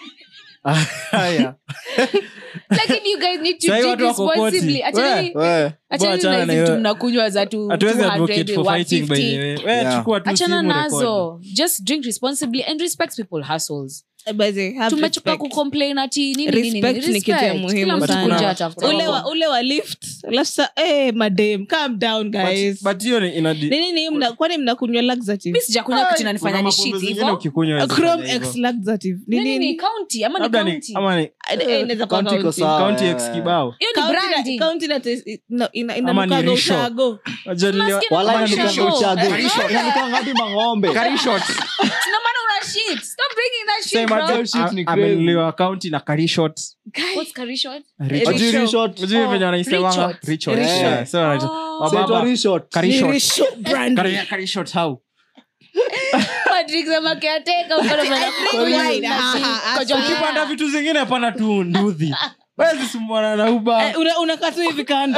haya lakini you guys need to Sahi drink watu wako koti. responsibly achani We. achani achana na na hizi vitu hiyo. mnakunywa za tu hatuwezi 200, advocate for fighting by the 150. way we Yeah. chukua tu achana simu record. nazo just drink responsibly and respect people hustles Eh, by the way, have tumechoka respect. kucomplain ati nini nini nini Respect ni kitu ya Respect. muhimu Kila mtu sana. kuja atafuta ule mambo. wa, ule wa lift alafu sa eh, madam calm down guys But- but hiyo ni inadi- nini ni mna, kwani mnakunywa laxative mi sijakunywa kitu inanifanya kuna ni mapombe shit zingine hivyo ukikunywa A huwezi chrome fanya hivyo. x laxative ni nini ni nini county ama ni labda ni county ama ni Eh, eh, inaweza kuwa County iko county. sawa. county eh. x kibao hiyo ni County na- branding county na tes- ina- ina- Ama ni inanukaga risho. ushago. Unajua nilio- Unasikia Wala Ama inanuka shisho. uchago. Shisho. Inanuka hadi mang'ombe. no maana una shit stop bringing that shit Sema bro tu, shit ni a- crazy. amenunuliwa county na karishot what's curry shot Ajui reshot. Ujui venye wanaisemanga? Richot. Richot. Richot. Yeah, so wanaita- Oh. wababa, Saitwa reshot. karishot. Risho brand. Kari- karishot how? Patrick sema caretaker, uko na maana- wine. Ah, ah, Kojo- ukipanda vitu zingine pana tu nduthi wezi sumbuana na uba Eh, una- unakaa tu hivi kando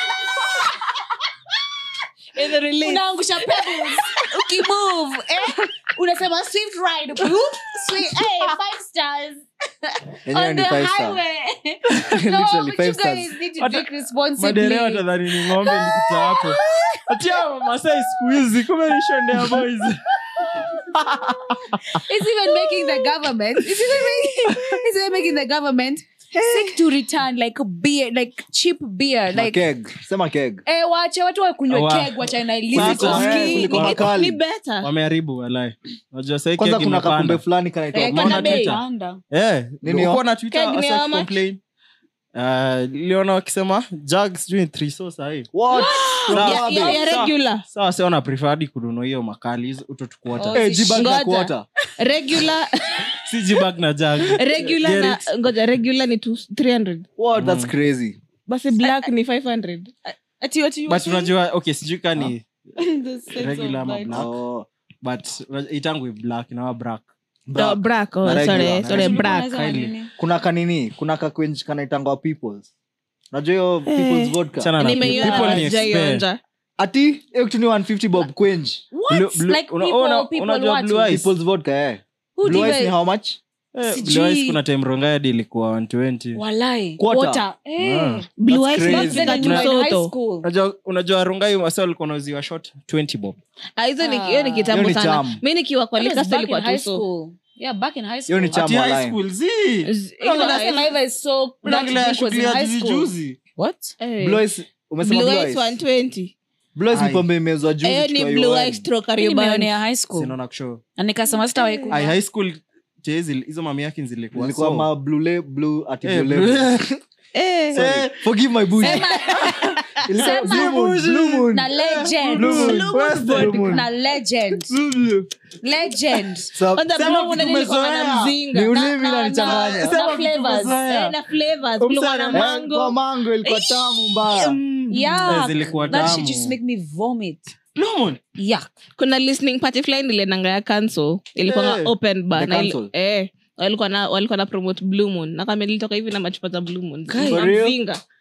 In the release. unaangusha pebbles ukimove eh? unasema swift ride Whoop, swi- eh, five stars Yenyewe on ni the five star. highway Literally no but five you stars. guys need to Hata- drink responsibly madereva tadhani ni ng'ombe likita hapo atia masai siku hizi kume nishondea boys it's even making the government it's even making, it's even making the government sick to return like beer like cheap beer Na like keg. Sema keg. eh wache watu wakunywe Wa- keg wacha na Sasa, eh, Ni- kuliko ni- makali. ni better. wameharibu walai najua sai kwanza keki kuna kakumbe imepanda fulani kanaitwa Eh, Umeona kana bei. Twitter? Panda. Eh, Nini uko yo? na Twitter, Keg ni wasa how much? complain. Uh, liona wakisema jag sijui three so sahii What? Sawa. Ya- ya- ya Sawa. regular sawa si wana prefer hadi kununua hiyo makali hizo utotukuota Oh, Eh, jibag na Ngoja. quarter. regular si jibag na jag regular Get na it? ngoja regular ni two- 300 What? That's crazy. basi black ni 500 ati what you but unajua okay sijui ka ni The sense of regular ama light. black Oh. but unajua- itangwi black inawa black Oh, black oh, Na regular. sorry Na sorry regular. black Unaweza nini? kuna kanini kuna kakwenj kanaitangwa peoples najua hiyo peoples vodka Chana na nimeiona people ni expert. sijaionja. ati hiyo kitu ni 150 bob kwenj What? Blue- Like una- people- una- people unajua what? blue eyes? peoples vodka eh Who blue eyes diva- ni how much Eh, Sijui. Blue Eyes kuna time rongayadi ilikuwa 120 Walai. Quarter. Water. Eh. Ah. Blue That's eyes crazy. back then Then tu you were in high soto. school. unajua unajua rungai wasa walikuwa nauziwa shot 20 bob Ah, hizo ni hiyo ni kitambo Hiyo ni sana cham. mi nikiwa kwa That was liquor store back in ilikuwa high tu so school. Yeah, back in high hiyo ni school. ati chama high line school zi Z- Hiyo hizo- unasema hivyo is so- that unaongelea dick was in shughuli ya high juzi school. juzi What? Eh. blue eyes umesema Blue blue eyes eyes 120 blue eyes ni Ai. pombe imezwa juzi hiyo ni tukiwa blue UN. eyes stroke Mimi Kariobangi. nimeonea high school. sinaona kushow Na nikasema sitawahi kunywa. ai high school je, zili- hizo mami yake zilikuwa Ilikuwa so- ma blue la- blue ati Eh, blue blue- label. Eh. Sorry. forgive my bush Ilikuwa Sema- blue moon, blue moon. Na legend. Blue moon. Western. Blue moon. Na legend. Legend. Sa- Kwanza Sema blue vitu moon nilikuwa na tumezoea. mzinga. ni Na- ulimi na- nanichanganya Na flavors. Eh, na flavors kulikuwa na Umsana- Eh, mango kwa mango ilikuwa tamu mbaya Mm. Yeah. Eh, zilikuwa That tamu. shit just make me vomit. No. Yeah. kuna listening party fulani iliendanga ya cancel ilikuwa Eh, open bar the na ili- cancel. eh walikuwa na walikuwa na promote blue moon na kama ilitoka hivi na machupa za blue moon Guy. na For real? mzinga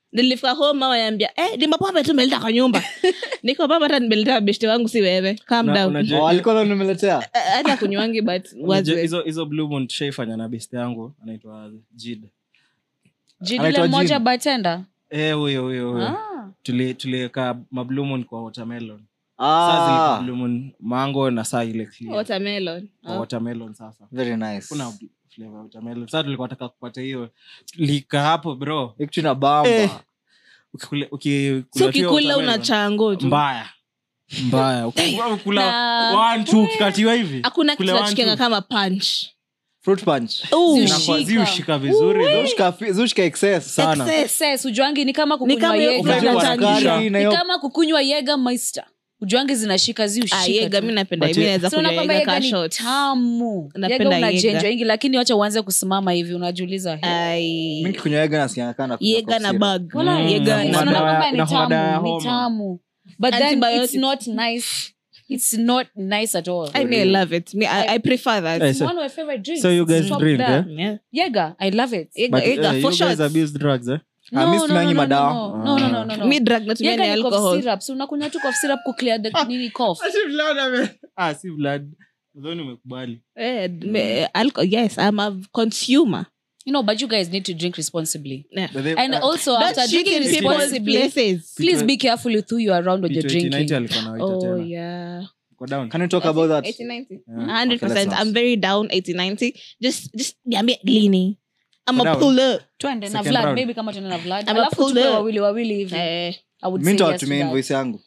nilifika home mama yambia eh, ni mapombe tu meleta kwa nyumba niko baba hata nimeleta beshte wangu si wewe calm Na- down unajua- Oh, alikuwa nimeletea Eh, hata kunywangi but was unajua weird. hizo hizo blue moon tushaifanya na best yangu anaitwa jid jidile Anaitwa mmoja Jin. batenda Eh, huyo huyo huyo ah. Tuli- tuliweka mablumon kwa watermelon saa zilikuwa ah, blue moon mango na saa ile clear. watermelon Kwa oh. watermelon sasa very nice kuna flavor ya watermelon sasa tulikuwa taka kupata hiyo lika hapo bro Hii kitu ina bamba Eh. ukikule- uki- so kula tu hiyo ukikula una watermelon, chango tu mbaya mbaya Ukikula- ukikula Na- one two ukikatiwa hivi hakuna kule kitu one, nachikenga two. kama punch fruit punch Ooh. Ziushi. Inakuwa- Ziushika. ziushika vizuri bro. zushka fi- zushka excess sana Excess. Excess, ujuangi ni kama Ni kukunywa kama hiyo Jäger. Unajua Unajua Unachangisha. sukari na ni hiyo kama kukunywa yega meister ujuangi zinashika Ah, ziushika yega mi napenda But mi ye- naweza So kunywa unakwamba yega yega ka ni shot. tamu Napenda yega unajenjwa yega. ingi lakini wacha uanze kusimama hivi unajiuliza "He, Ai. mingi kunywa yega nasikia kana kuna yega na cough syrup. bag wala Mm, yega na Yes, na madawa- unaona bag kwamba ni na madawa ya tamu, ni homa. tamu but then it's Antibiotics. not nice it's not nice at all I mean, I love it. Me, I, I prefer that. Eh, it's so- one of my favorite drinks so you guys It's top drink, there. eh? Yeah. Yega, I love it. Yega- But, yega eh, for you guys shots. abuse drugs, eh? Ah, mi situmiangi madawa. no, no, no, no, no. Mi drug natumia ni Yega ni cough alcohol. syrup. So unakunywa tu cough syrup ku clear the nini cough. Ah, si blood. Nadhani umekubali. Eh, me- alcohol. Yes, I'm a consumer. You know, but you guys need to drink responsibly. But they- And ah, also, Don't after shit drinking in people's responsibly, places. please be careful with who you are around when you're P2090 drinking. alikuwa anawaita Oh, tena. yeah. Uko down? Can you talk about that 80, 90. Yeah. 100%. Okay, let's I'm very down 80, 90. Just, just, niambie lini. I'm a Down. pull up. Twende na Second Vlad, round. maybe kama tuende na Vlad. I'm a Alafu pull tukuwe up. wawili wawili hivi. Eh, I would mi say yes to ntawatumia that. invoice yangu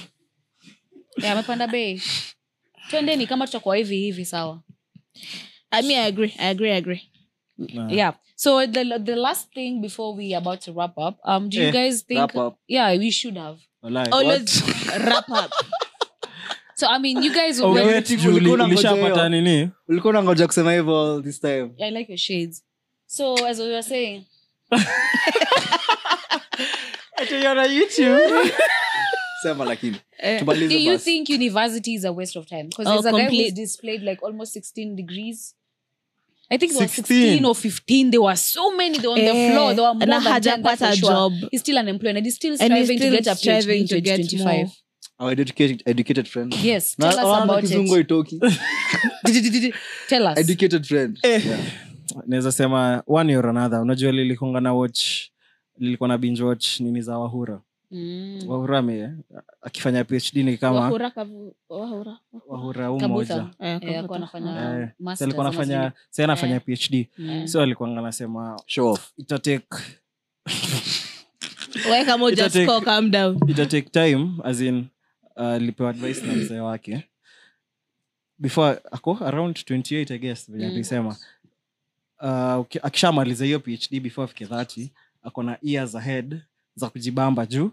Yeah, amepanda bei. Twendeni kama tutakuwa hivi hivi sawa. I mean, I agree. I agree. I agree. Nah. Yeah. So the the last thing before we about to wrap up, um, do you Eh, guys think? wrap up. Yeah, we should have. Walai. Always wrap up. So I mean, you guys. Oh, were- wait, juu ulikuwa uli- unangoja ulishapata hiyo. nini ulikuwa unangoja kusema hivyo this time I like your shades. So as we were saying, sema lakini Eh, do tumalize you basi. think university is a waste of time? Because Oh, there's a guy who's complete. displayed like almost 16 degrees. I think it was 16. 16 or 15. There were so many. They were on the Eh, floor. There were more na than 10, hajapata that's for sure. job. He's still unemployed and he's still And he's striving still to get a PhD striving in to get 2025. more. Our educated, educated friend Yes, Na- tell us wana about kizungu it. haitoki. Tell us. educated friend Yeah. naweza sema one or another unajua lilikonga na watch lilikuwa na binge watch nini za wahura Mm. wahura ame akifanya phd ni kama Wahura kavu- wahura. wahura huu Kabutha. moja Eh, Eh, kavuta. alikuwa anafanya Eh, masters so alikuwa ama anafanya sijui. sa anafanya Eh. phd Mm. so alikuwa anasema show off itatake Weka moja Itatake- score, calm down. itatake time as in uh, lipewa advice na mzee wake before ako around 28 i guess venye Mm. alisema uh, uki- akishamaliza hiyo phd before afike 30 ako na years ahead za kujibamba juu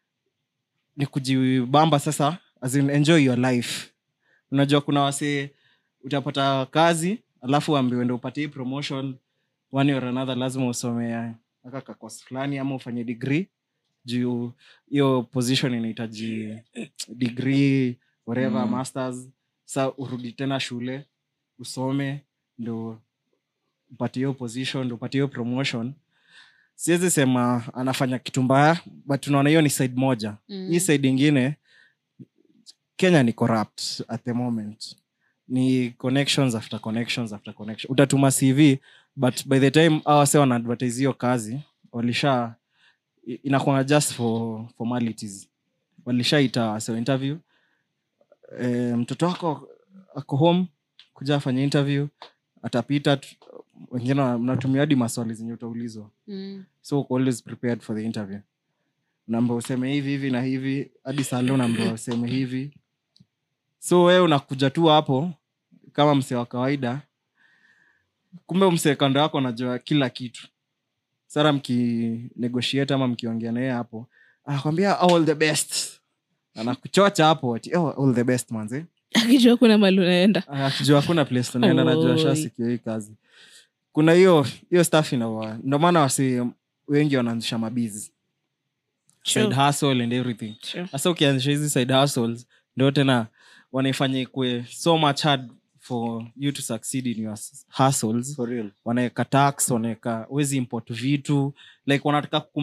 ni kujibamba sasa as in enjoy your life unajua kuna wasee utapata kazi alafu ambiwe ndo upate hii promotion one or another lazima usomea aka kakos fulani ama ufanye degree juu hiyo position inahitaji degree whatever Mm. masters sa urudi tena shule usome ndo upate hiyo position ndo upate hiyo promotion siwezi sema anafanya kitu mbaya but tunaona hiyo ni side moja Mm. hii side ingine kenya ni corrupt at the moment ni connections after connections after connection utatuma cv but by the time awase wanaadvertise hiyo kazi walisha i- inakuanga just for formalities walishaita wase interview e, mtoto wako ako home kuja afanye interview atapita tu- wengine wana- mnatumia hadi maswali zenye utaulizwa Mm. so uko always prepared for the interview namba useme hivi hivi na hivi hadi salo namba useme hivi so wewe unakuja tu hapo kama msee wa kawaida kumbe msee kando yako anajua kila kitu sara mkinegotiate ama mkiongea naye hapo anakwambia all the best anakuchocha hapo ati oh, all the best manze akijua kuna mali unaenda akijua hakuna place tunaenda najua Oi. shasikia hii kazi kuna hiyo hiyo staff inawa ndo maana wasi wengi wanaanzisha mabizi True. side hustle and everything True. hasa ukianzisha hizi side hustles ndio tena wanaifanya ikue so much hard for you to succeed in your s- hustles for real wanaweka tax wanaweka wezi import vitu like wanataka kuma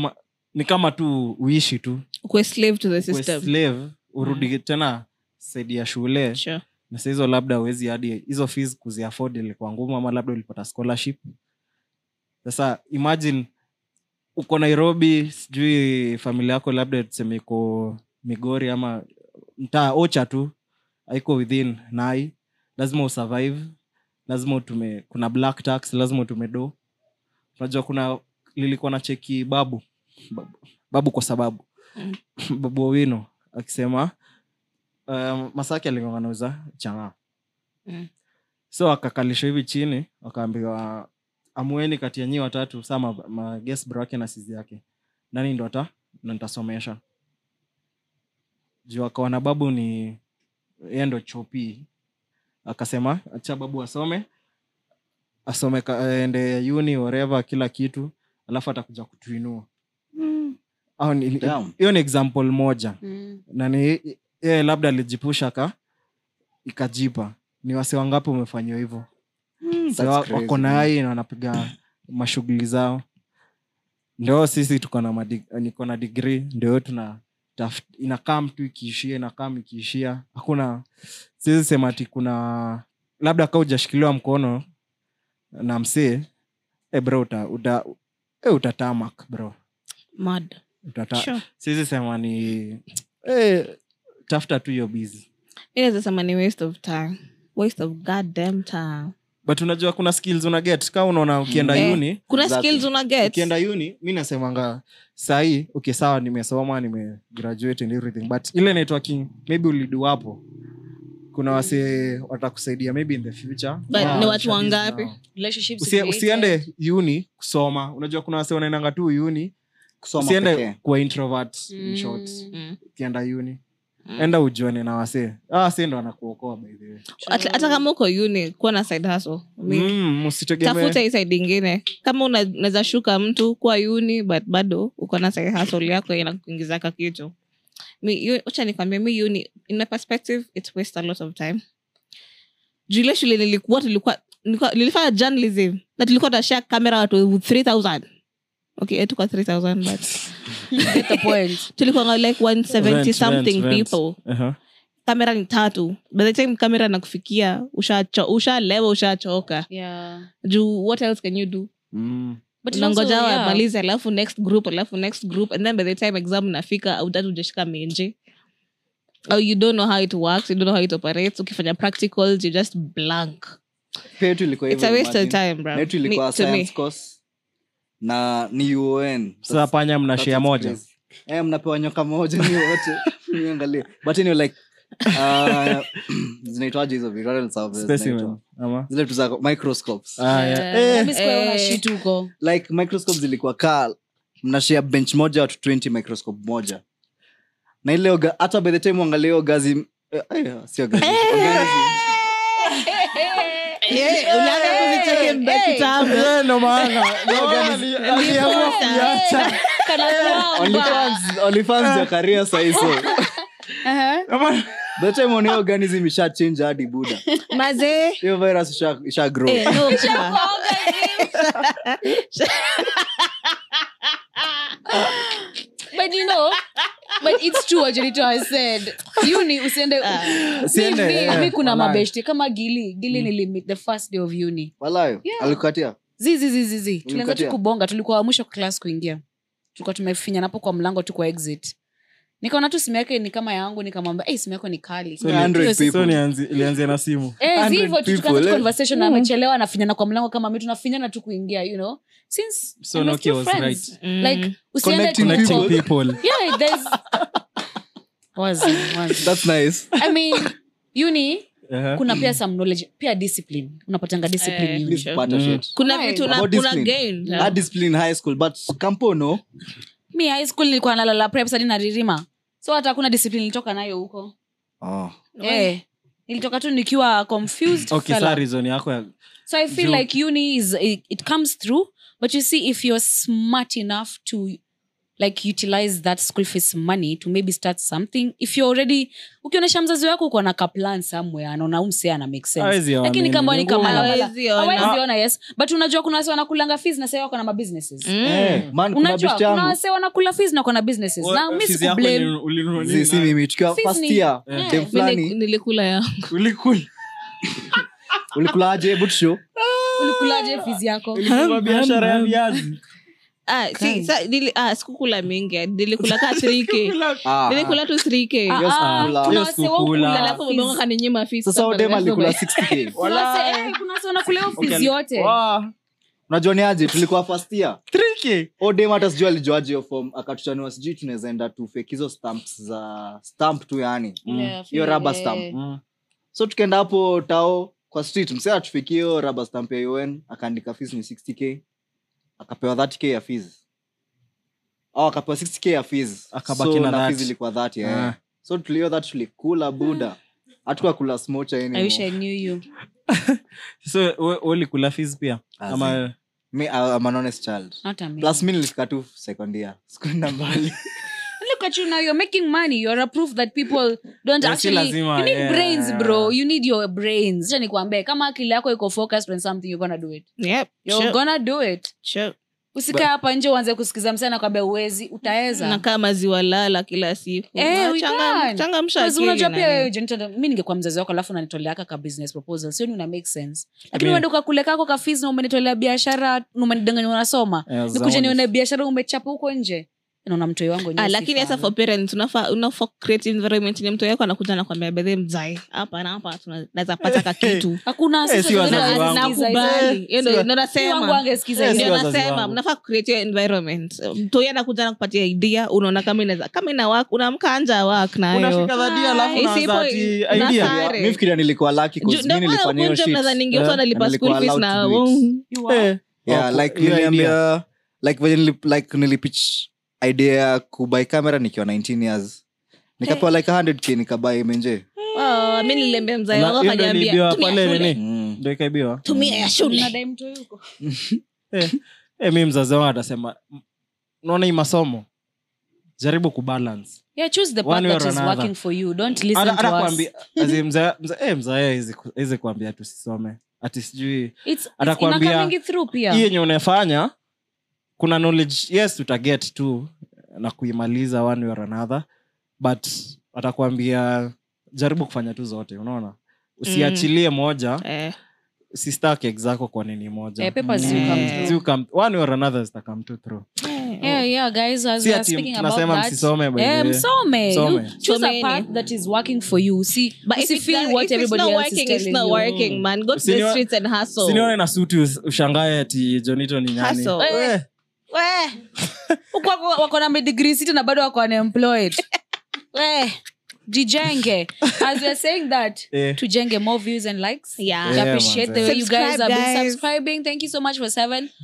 ni kama tu uishi tu Ukwe slave to the Uwe system slave urudi tena saidi ya shule sure. na saa hizo labda uwezi hadi hizo fees kuziafod ilikuwa ngumu ama labda ulipata scholarship sasa imagine uko nairobi sijui familia yako labda tuseme iko migori ama mtaa ocha tu haiko within nai lazima usurvive lazima utume kuna black tax lazima utume do unajua kuna lilikuwa na cheki babu babu, babu kwa sababu babu owino akisema um, masaki alingonganauza chang'aa Mm. so akakalishwa hivi chini wakaambiwa amueni kati ya nyii watatu saa ma, ma guest bro wake na sizi yake nani ndo ata ndo nitasomesha juu akaona babu ni yeye ndo chopi akasema acha babu asome asome ka- aende uni whatever kila kitu alafu atakuja kutuinua au ni- Damn. hiyo ni example moja Mm. na ni yeye labda alijipusha ka ikajipa ni wase wangapi umefanyiwa hivyo That's Sa wa- crazy, wako man. na ai na wanapiga mashughuli zao ndio sisi tuko na madi- niko na degree ndio tuna taf- inakam tu ikiishia inakam ikiishia hakuna siwezi sema ati kuna labda kaa ujashikiliwa mkono na msee e bro uta, uta, e utatamak bro Mad. utata Sure. siwezi sema ni e, tafuta tu hiyo bizi Mi naweza sema ni waste of time waste of goddamn time but unajua kuna skills una get kaa unaona ukienda Eh, uni kuna Exactly. skills una get ukienda uni mi nasemanga sahii okay sawa nimesoma nimegraduate and everything but ile networking maybe ulidu hapo kuna wase watakusaidia maybe in the future But Wow, ni watu ushabizi wangapi? nao. Relationships Usie- created. usiende uni kusoma unajua kuna wase wanaendanga tu uni Kusoma usiende pekee. kuwa introvert in Mm. short Mm. ukienda uni enda ujuane na wasee ah, si ndo anakuokoa by the way hata hata kama uko uni kuwa na side hustle Mi- mm, usitegemee tafuta hii side ingine kama una- unaweza shuka mtu kuwa uni but bado uko na side hustle yako inakuingizaka kitu mi yu- wacha nikwambia mi uni in my perspective it waste a lot of time juu ile shule nilikuwa tulikuwa nilikuwa- nilifanya journalism na tulikuwa tunashare kamera watu 3000 okay eh, tuko 3000 but Get the point. tulikuwa like 170 Rent, something rent, rent. people Uh-huh. kamera ni tatu by the time kamera nakufikia ushalewa usha ushachoka Yeah. juu what else can you do Mm. But it's unangoja also, yeah. wamalize alafu next group alafu next group and then by the time exam nafika autatu ujashika menje au you don't know how it works you don't know how it operates ukifanya practicals you just blank Pia yetu ilikuwa it's a hivyo, waste of imagine. time bro Na yetu Me- ilikuwa to me. science course na ni uon sasa panya mna That's share what's moja crazy. Eh, mnapewa nyoka moja ni wote niangalie but anyway like uh, zinaitwaje hizo vitu? What else are there specimen zinaitwa? ama zile tu za microscopes ah, Yeah. yeah. eh, Mimi sikuwa naona Eh. shit huko. like microscope zilikuwa kaa mnashare bench moja watu 20 microscope moja na ile oga- hata by the time uangalia hiyo gazi eh, eh, sio gazi organism. Eh, ulianza kuzicheki mbe kitambo. Eh, ndo maana ndo maana ali- aliamua kuiacha. Onlyfans- Onlyfans ya career sahi so Ama- by the time unaona hiyo organism isha change hadi buda mazee hiyo virus isha, isha grow Eh, no, cha. But you know, but it's true what Jonito has said. Uni usiende Usiende, mi, mi, eh, mi kuna walai. mabeshte kama gili gili nilimit the first day of uni walayo Yeah. alikukatia zizizizizi tulianza tu Ulimkatia? kubonga tulikuwa wa mwisho class kuingia tulikuwa tumefinya napo kwa mlango tu kwa exit nikaona tu simu yake ni kama yangu nikamwambia hey, simu yako ni kali So ni Hiyo 100 si- so people. nianzi- ilianzia na simu Eh, 100 hivyo tu tukaanza people, tu eh. conversation na amechelewa nafinyana kwa mlango kama mi tunafinyana tu kuingia you know since So I'm Nokia still was friends. Mm. like usiende Connecting tu connecting huko. people yeah there's wazi wazi That's nice. i mean uni Uh-huh. kuna pia some knowledge pia discipline unapatanga discipline Eh. uni. Please pata Mm. shit. kuna Right. vitu na- About kuna discipline. gain Hard discipline high school but kampo no mi high school nilikuwa nalala preps hadi naririma so hata hakuna discipline nilitoka nayo huko oh. eh nilitoka tu nikiwa confused okay fella. saa reason yako ya so i feel Juu- like uni is it, it comes through but you see if you're smart enough to like utilize that school fees money to maybe start something if you're already ukionyesha mzazi wako uko na kaplan somewhere anaona umse ana make sense Hawezi ona lakini nini, kama ni ni ngumu. kama Hawezi ona. hawezi ona yes but unajua kuna wase wanakulanga fees na sasa wako na mabusinesses Eh, man, kuna unajua best kuna yangu wase wanakula fees na wako na businesses na mi Fees yako sikublame ni- ulinunua nini Zi- si nayo? mimi tukiwa Fees first ni- year Eh. dem Mi ni- fulani nilikula ya Ulikula. ulikulaje but show ulikulaje fees yako Ulifungua biashara ya viazi Ah, si- sa- nili- ah, sikukula mingi nilikula ka 3k Ah, nilikula tu 3k Ah, Yes, ah, kula. kuna Yes, wase kukula. wakula alafu fees. mabongo kaninyima fees sasa for the udem rest of alikula my- 60k Kuna wase- eh, kuna wase wanakula hiyo fees Okay. yote Wow. unajua ni aje tulikuwa first year 3K. odem hata sijui alijuaje hiyo form akatuchaniwa sijui tunaweza enda tufake hizo stamps za stamp tu yani Yeah, hiyo feel- rubber eh, stamp Mm. so tukaenda hapo tao kwa street msee atufikie hiyo rubber stamp ya un akaandika fees ni 60k akapewa 30k ya fees au akapewa 60k ya fees Akabaki so na na 30. fees ilikuwa 30 eh. Ah. so tulio that tulikula buda hatuka kula smocha I wish I knew you. so we- we ulikula fees pia As ama me I'm an honest child Not a me. plus mi nilifika tu second year sikuenda mbali Look at you now. You're making money. You're a proof that people don't Yeah, si actually. lazima, you need yeah. brains, bro. You need your brains. Acha nikwambie, kama akili yako iko focused on something, you're gonna do it. Yep, You're sure, gonna do it. sure. Usikae hapa nje uanze kusikiza msana kwambia uwezi, utaweza. nakaa maziwa lala kila siku Eh, Ah, we changa- can. changamsha Because akili unajua pia nani. wewe Jonathan, mi ningekuwa mzazi wako alafu unanitoleaka ka business proposal sioni una make sense lakini mean- uende ukakule kako ka fees na umenitolea biashara na umenidanganya unasoma Yeah, nikuja zaoni. nione biashara umechapa huko nje naona mtoi wangu Ah, lakini hasa for parents unafaa unafaa create environment yenye mtu yako anakuja nakwambia bedhe mzae hapa na hapa tuna- naweza pata ka kitu hakuna Eh, si wazazi Na- wangu. nakubali Hiyo ndio- ndio wangu nasema angesikiza Eh, hiyo. si ndio wazazi nasema wangu. mnafaa create hiyo environment mtu yeye anakuja na kupatia idea unaona kama inaweza kama ina work unamka anja work nayo unafika dhadi alafu Isipo- unaanza ati una idea sare. mi fikiria nilikuwa lucky 'cause Ju- mi ndio maana nilifanya hiyo ukunje shit. mnaweza ningia Eh, tu analipa and school nilikuwa fees allowed na to do it. Eh, yeah, oh, like hiyo idea. niliambia like venye nili- like nilipitch idea ya kubai kamera nikiwa 19 years nikapewa like 100k nikabai menje Oh, mi niliambia mzae Na wako hiyo ndio akaniambia iliibiwa tumia pale shule nini mm. ndio ikaibiwa tumia ya shule Mnadai mtoi huko. Eh, eh, mi mzazi wangu atasema "M- unaona hii masomo jaribu kubalance Yeah, choose the One path way that or is another. working for you. Don't listen Hata- to hata us. kuambia- azi mzae- mzae- eh, mzae awezi kuambia tusisome ati sijui It's, it's Atakwambia, inakaming through pia. hii yenye unafanya kuna knowledge yes tutaget tu na kuimaliza one way or another but atakwambia jaribu kufanya tu zote unaona usiachilie moja Eh, sistake exako kwa nini moja Eh, papers do Mm. come Eh. through. Zi come- one way or another zitakam tu through Yeah, yeah, guys, as Si we are ati speaking about tunasema that, msisome, by the eh, way. msome. Msome. You choose a Someni. path that is working for you. See, but if it's, usifeel not, what if it's everybody not else is working, it's telling not you. working, man. Go to the Usinione- streets and hustle. sinione na suti us- ushangae ati jonito ni nyani Hustle. Eh, We, huku wako- wako na madegree sita na bado wako unemployed we jijenge as we're saying that Eh. tujenge more views and likes Yeah. We Yeah, appreciate man, the way you guys Subscribe, have been guys. subscribing thank you so much for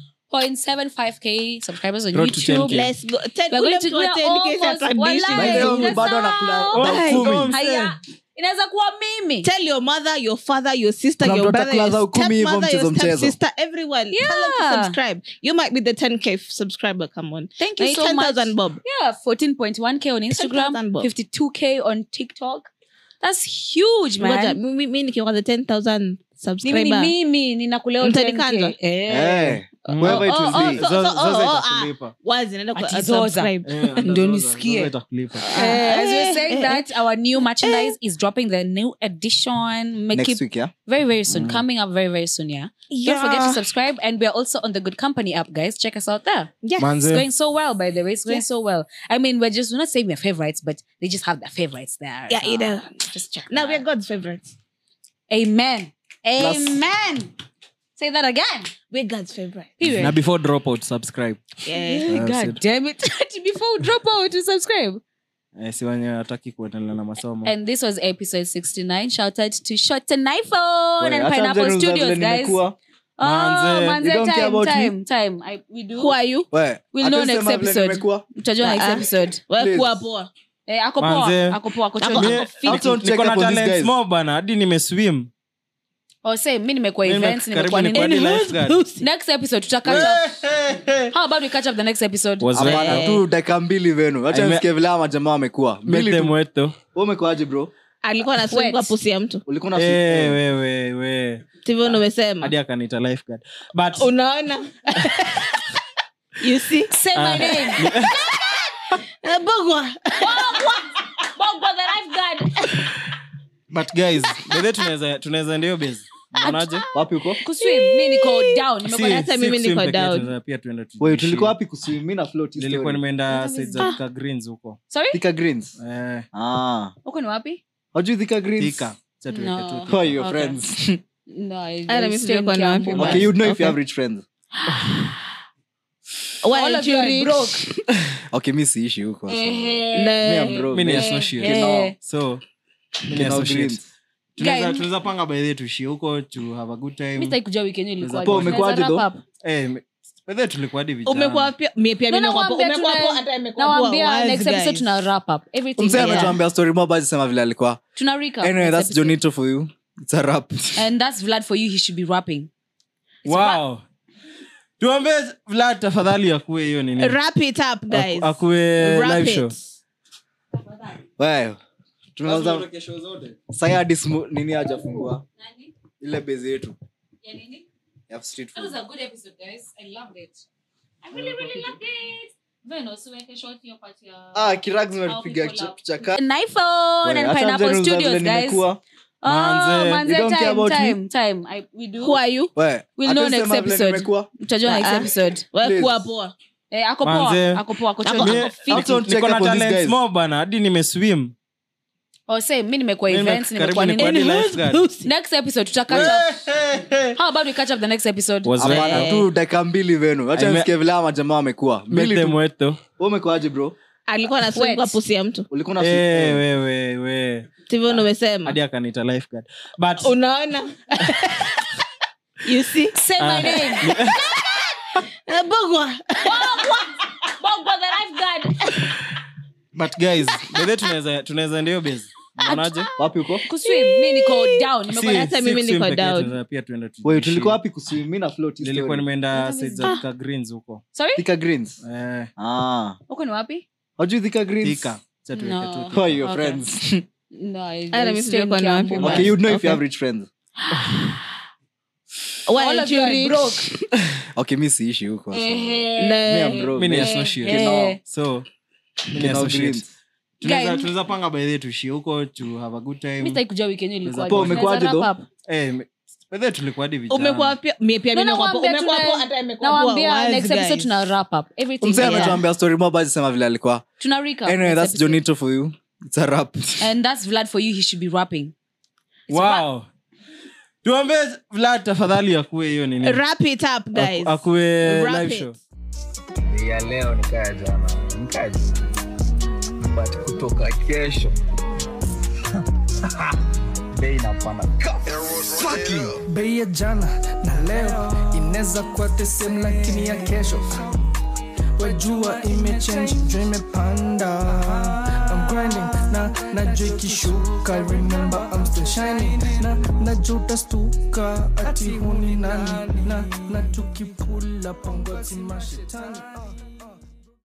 7.75k subscribers on Road to youtube 10K. Let's go. Ten, We're going ule to- mtu wa we are 10K almost- atadishi. Wallahi, By the way, just bado now. anakula Oh about my kumi. God. haya inaweza kuwa mimi Tell your mother, your father, your sister, Kuna your mtu brother, atakula your za ukumi hivyo stepmother, mchezo your mchezo. stepsister, everyone. Tell them to Yeah. subscribe. You might be the 10K subscriber. Come on. thank Na you hii so much 10,000 bob. yeah 14.1k on instagram 10,000 bob. 52k on tiktok that's huge Ngoja, man mi- mi- mi nikiwa the 10,000 mimi ni subscriber. mimi ninakuleo Mtanikanja? 10K. Eh. Eh, whoever it Oh, will oh, be. so- Zo- so- zote oh, oh, itakulipa. Wazi, naenda ku- Ati uh, zoza. subscribe. Eh, hata Ndio zoza- nisikie. zoza itakulipa. Eh, as we're saying eh, that our new merchandise is dropping the new edition make next it week yeah very very soon coming up very very soon yeah don't forget to subscribe and we're also on the good company app guys check us out there Yes. Manze. it's going so well by the way it's going Yeah. so well i mean we're just we're not saying we're favorites but they just have their favorites there Yeah, you know. just check Now it we're out. God's favorites. amen Plus- amen say that again We're God's favorite. Period. na before drop out subscribe Yeah. Eh, god sit. damn it before we drop out to subscribe Eh, si wenye hataki kuendelea na masomo And this was episode 69. Shout out to Shot and iPhone Wait, and hata Pineapple mzee Studios, vile guys. nimekuwa. Oh, Manze, manze, you don't care time, about me? time, time. I, we do. Who are you? We, We'll hata know usema next vile episode. nimekuwa. Mtajua next Ah, ah. episode. Wewe Please. kuwa poa. Eh, ako Manze. poa. Ako poa. Ako Ako- chonjo. Mi- ako fit. Don't check niko na up on these talent guys. small bana hadi nimeswim oh, say mi nimekuwa Mimi events karibu nimekuwa nikuwa nini hadi lifeguard. next episode tuta catch up how about we catch up the next episode Was hapana right. tu dakika mbili venu I wacha me- nisikie vile ama majamaa wamekuwa Make mbili them tu wet though. Wewe umekuwaje bro alikuwa anasungua Wet. pusi ya mtu ulikuwa na Eh, we, we, we. sivyo umesema hadi akaniita lifeguard. But- unaona you see say my name Eh, bogwa Bogwa the lifeguard but guys by the way tunaweza tunaweza ndio base unaonaje wapi huko kuswim mi niko down Si- nimekuwa hata si mimi kuswim niko peke yetu, down. tunaweza pia tuende tu- Wait, tuishi. tulikuwa wapi kuswim mi na float hii nilikuwa story. nimeenda side za Thika greens huko sorry Thika greens eh ah huko ni wapi hajui Thika greens Thika. Acha tuweke No. tu who Thika. are your Okay. friends no I, Hata I mimi stay in sijui kwa ni wapi, Kiambu, but- okay you know if Okay. you have rich friends Why All aren't of you you are rich? broke. okay mi siishi huko so. Ehe. Me, I'm Ne- broke. Mimi ni Eh, associate. eh. so mimi ni Kinao associate. greens. Tunaweza- Guys. tunaweza panga by the way tuishie huko to have a good mi time sitaki kujua weekend yenyu ilikuwa Poa, aje. umekuwaje Tunaweza though? wrap up? eh me- by the way tulikuwa hadi vijana umekuwa pia mie pia No, mimi nimekuwa nawaambia umekuwa tuna- hapo hata imekuwa poa. nawaambia Wazi, next episode guys. tuna wrap up everything msee yeah. ametuambia story mob ajisema vile alikuwa tuna recap anyway next that's episode. jonito for you it's a rap and that's vlad for you he should be rapping wow tuambie vlad tafadhali akuwe hiyo nini wrap it up guys Aku- akuwe Wrap live it. show wewe tunaanza sai hadi smu- nini hajafungua ile base yetu ya street That was food a good episode, guys. I loved it. I really, really loved it. Then also like a short hiyo part ya- ah kirag zimetupiga How people kicha- love. kichaka an iphone Wewe, and acha pineapple mjani studios vile guys nimekuwa. oh Manze. manze You don't care time about me? time time I, we do who are you Wewe, We'll acha know next sema vile episode. nimekuwa. mtajua next Ah. episode wewe Please. kuwa poa eh ako Manze. poa ako poa ako Ako- chonjo. Mi- ako fit. Don't check niko na up on these talents guys. more bana hadi nimeswim oh say mi nimekuwa Mimi events karibu nimekuwa nikuwa nini hadi lifeguard. next episode tuta catch up how about we catch up the next episode Was right. hapana tu dakika mbili venu wacha I me- nisikie vile ama majamaa wamekuwa Make mbili them tu wet though. Wewe umekuwaje bro alikuwa anasungua Wet. pusi ya mtu ulikuwa na Eh, we, we, we. sivyo umesema hadi akaniita lifeguard but unaona you see say my name Eh, bogwa Bogwa the lifeguard but guys by the way tunaweza tunaweza ndio base unaonaje wapi huko kuswim mi niko down nimekuwa Si- hata si mimi kuswim niko peke yetu, down. tunaweza pia tuende tu- Wewe, tuishi. tulikuwa wapi kuswim mi na float hii nilikuwa story. nimeenda side za Thika greens huko sorry Thika greens eh ah huko ni wapi hajui Thika greens Thika Acha tuweke No. tu who are your Okay. friends no I, Hata I mimi stay in sijui kwa ni wapi, Kiambu. but- okay you know if Okay. you have rich friends why All aren't of you you are rich broke. okay mi siishi huko so. Ehe. Me, I'm Ne- broke. Mimi ni Me. associate. Eh. so mimi ni Kinao associate. greens. Tunaweza- Guys. tunaweza panga by the way tuishie huko to have a good mi time sitaki kujua weekend yenyu ilikuwa Poa, aje. umekuwaje Tunaweza though? wrap up. eh me- by the way tulikuwa hadi vijana umekuwa pia mie pia No, mimi nimekuwa poa. nawaambia umekuwa tuna- poa hata imekuwa poa. nawaambia Wazi, next episode guys. tuna wrap up everything msee yeah. ametuambia story mob ajisema vile alikuwa tuna recap anyway next that's episode. jonito for you it's a rap and that's vlad for you he should be rapping wow tuambie vlad tafadhali akuwe hiyo nini wrap it up guys Aku- akuwe Wrap live it. show ya leo nikaya jana nikaji but kutoka kesho bei napanda bei ya jana na leo inaweza kuwa the same lakini ya kesho wajua imechange jua imepanda I'm grinding na najua ikishuka remember I'm still shining na najua utastuka ati huni nani na na tukipula pongoti mashetani uh.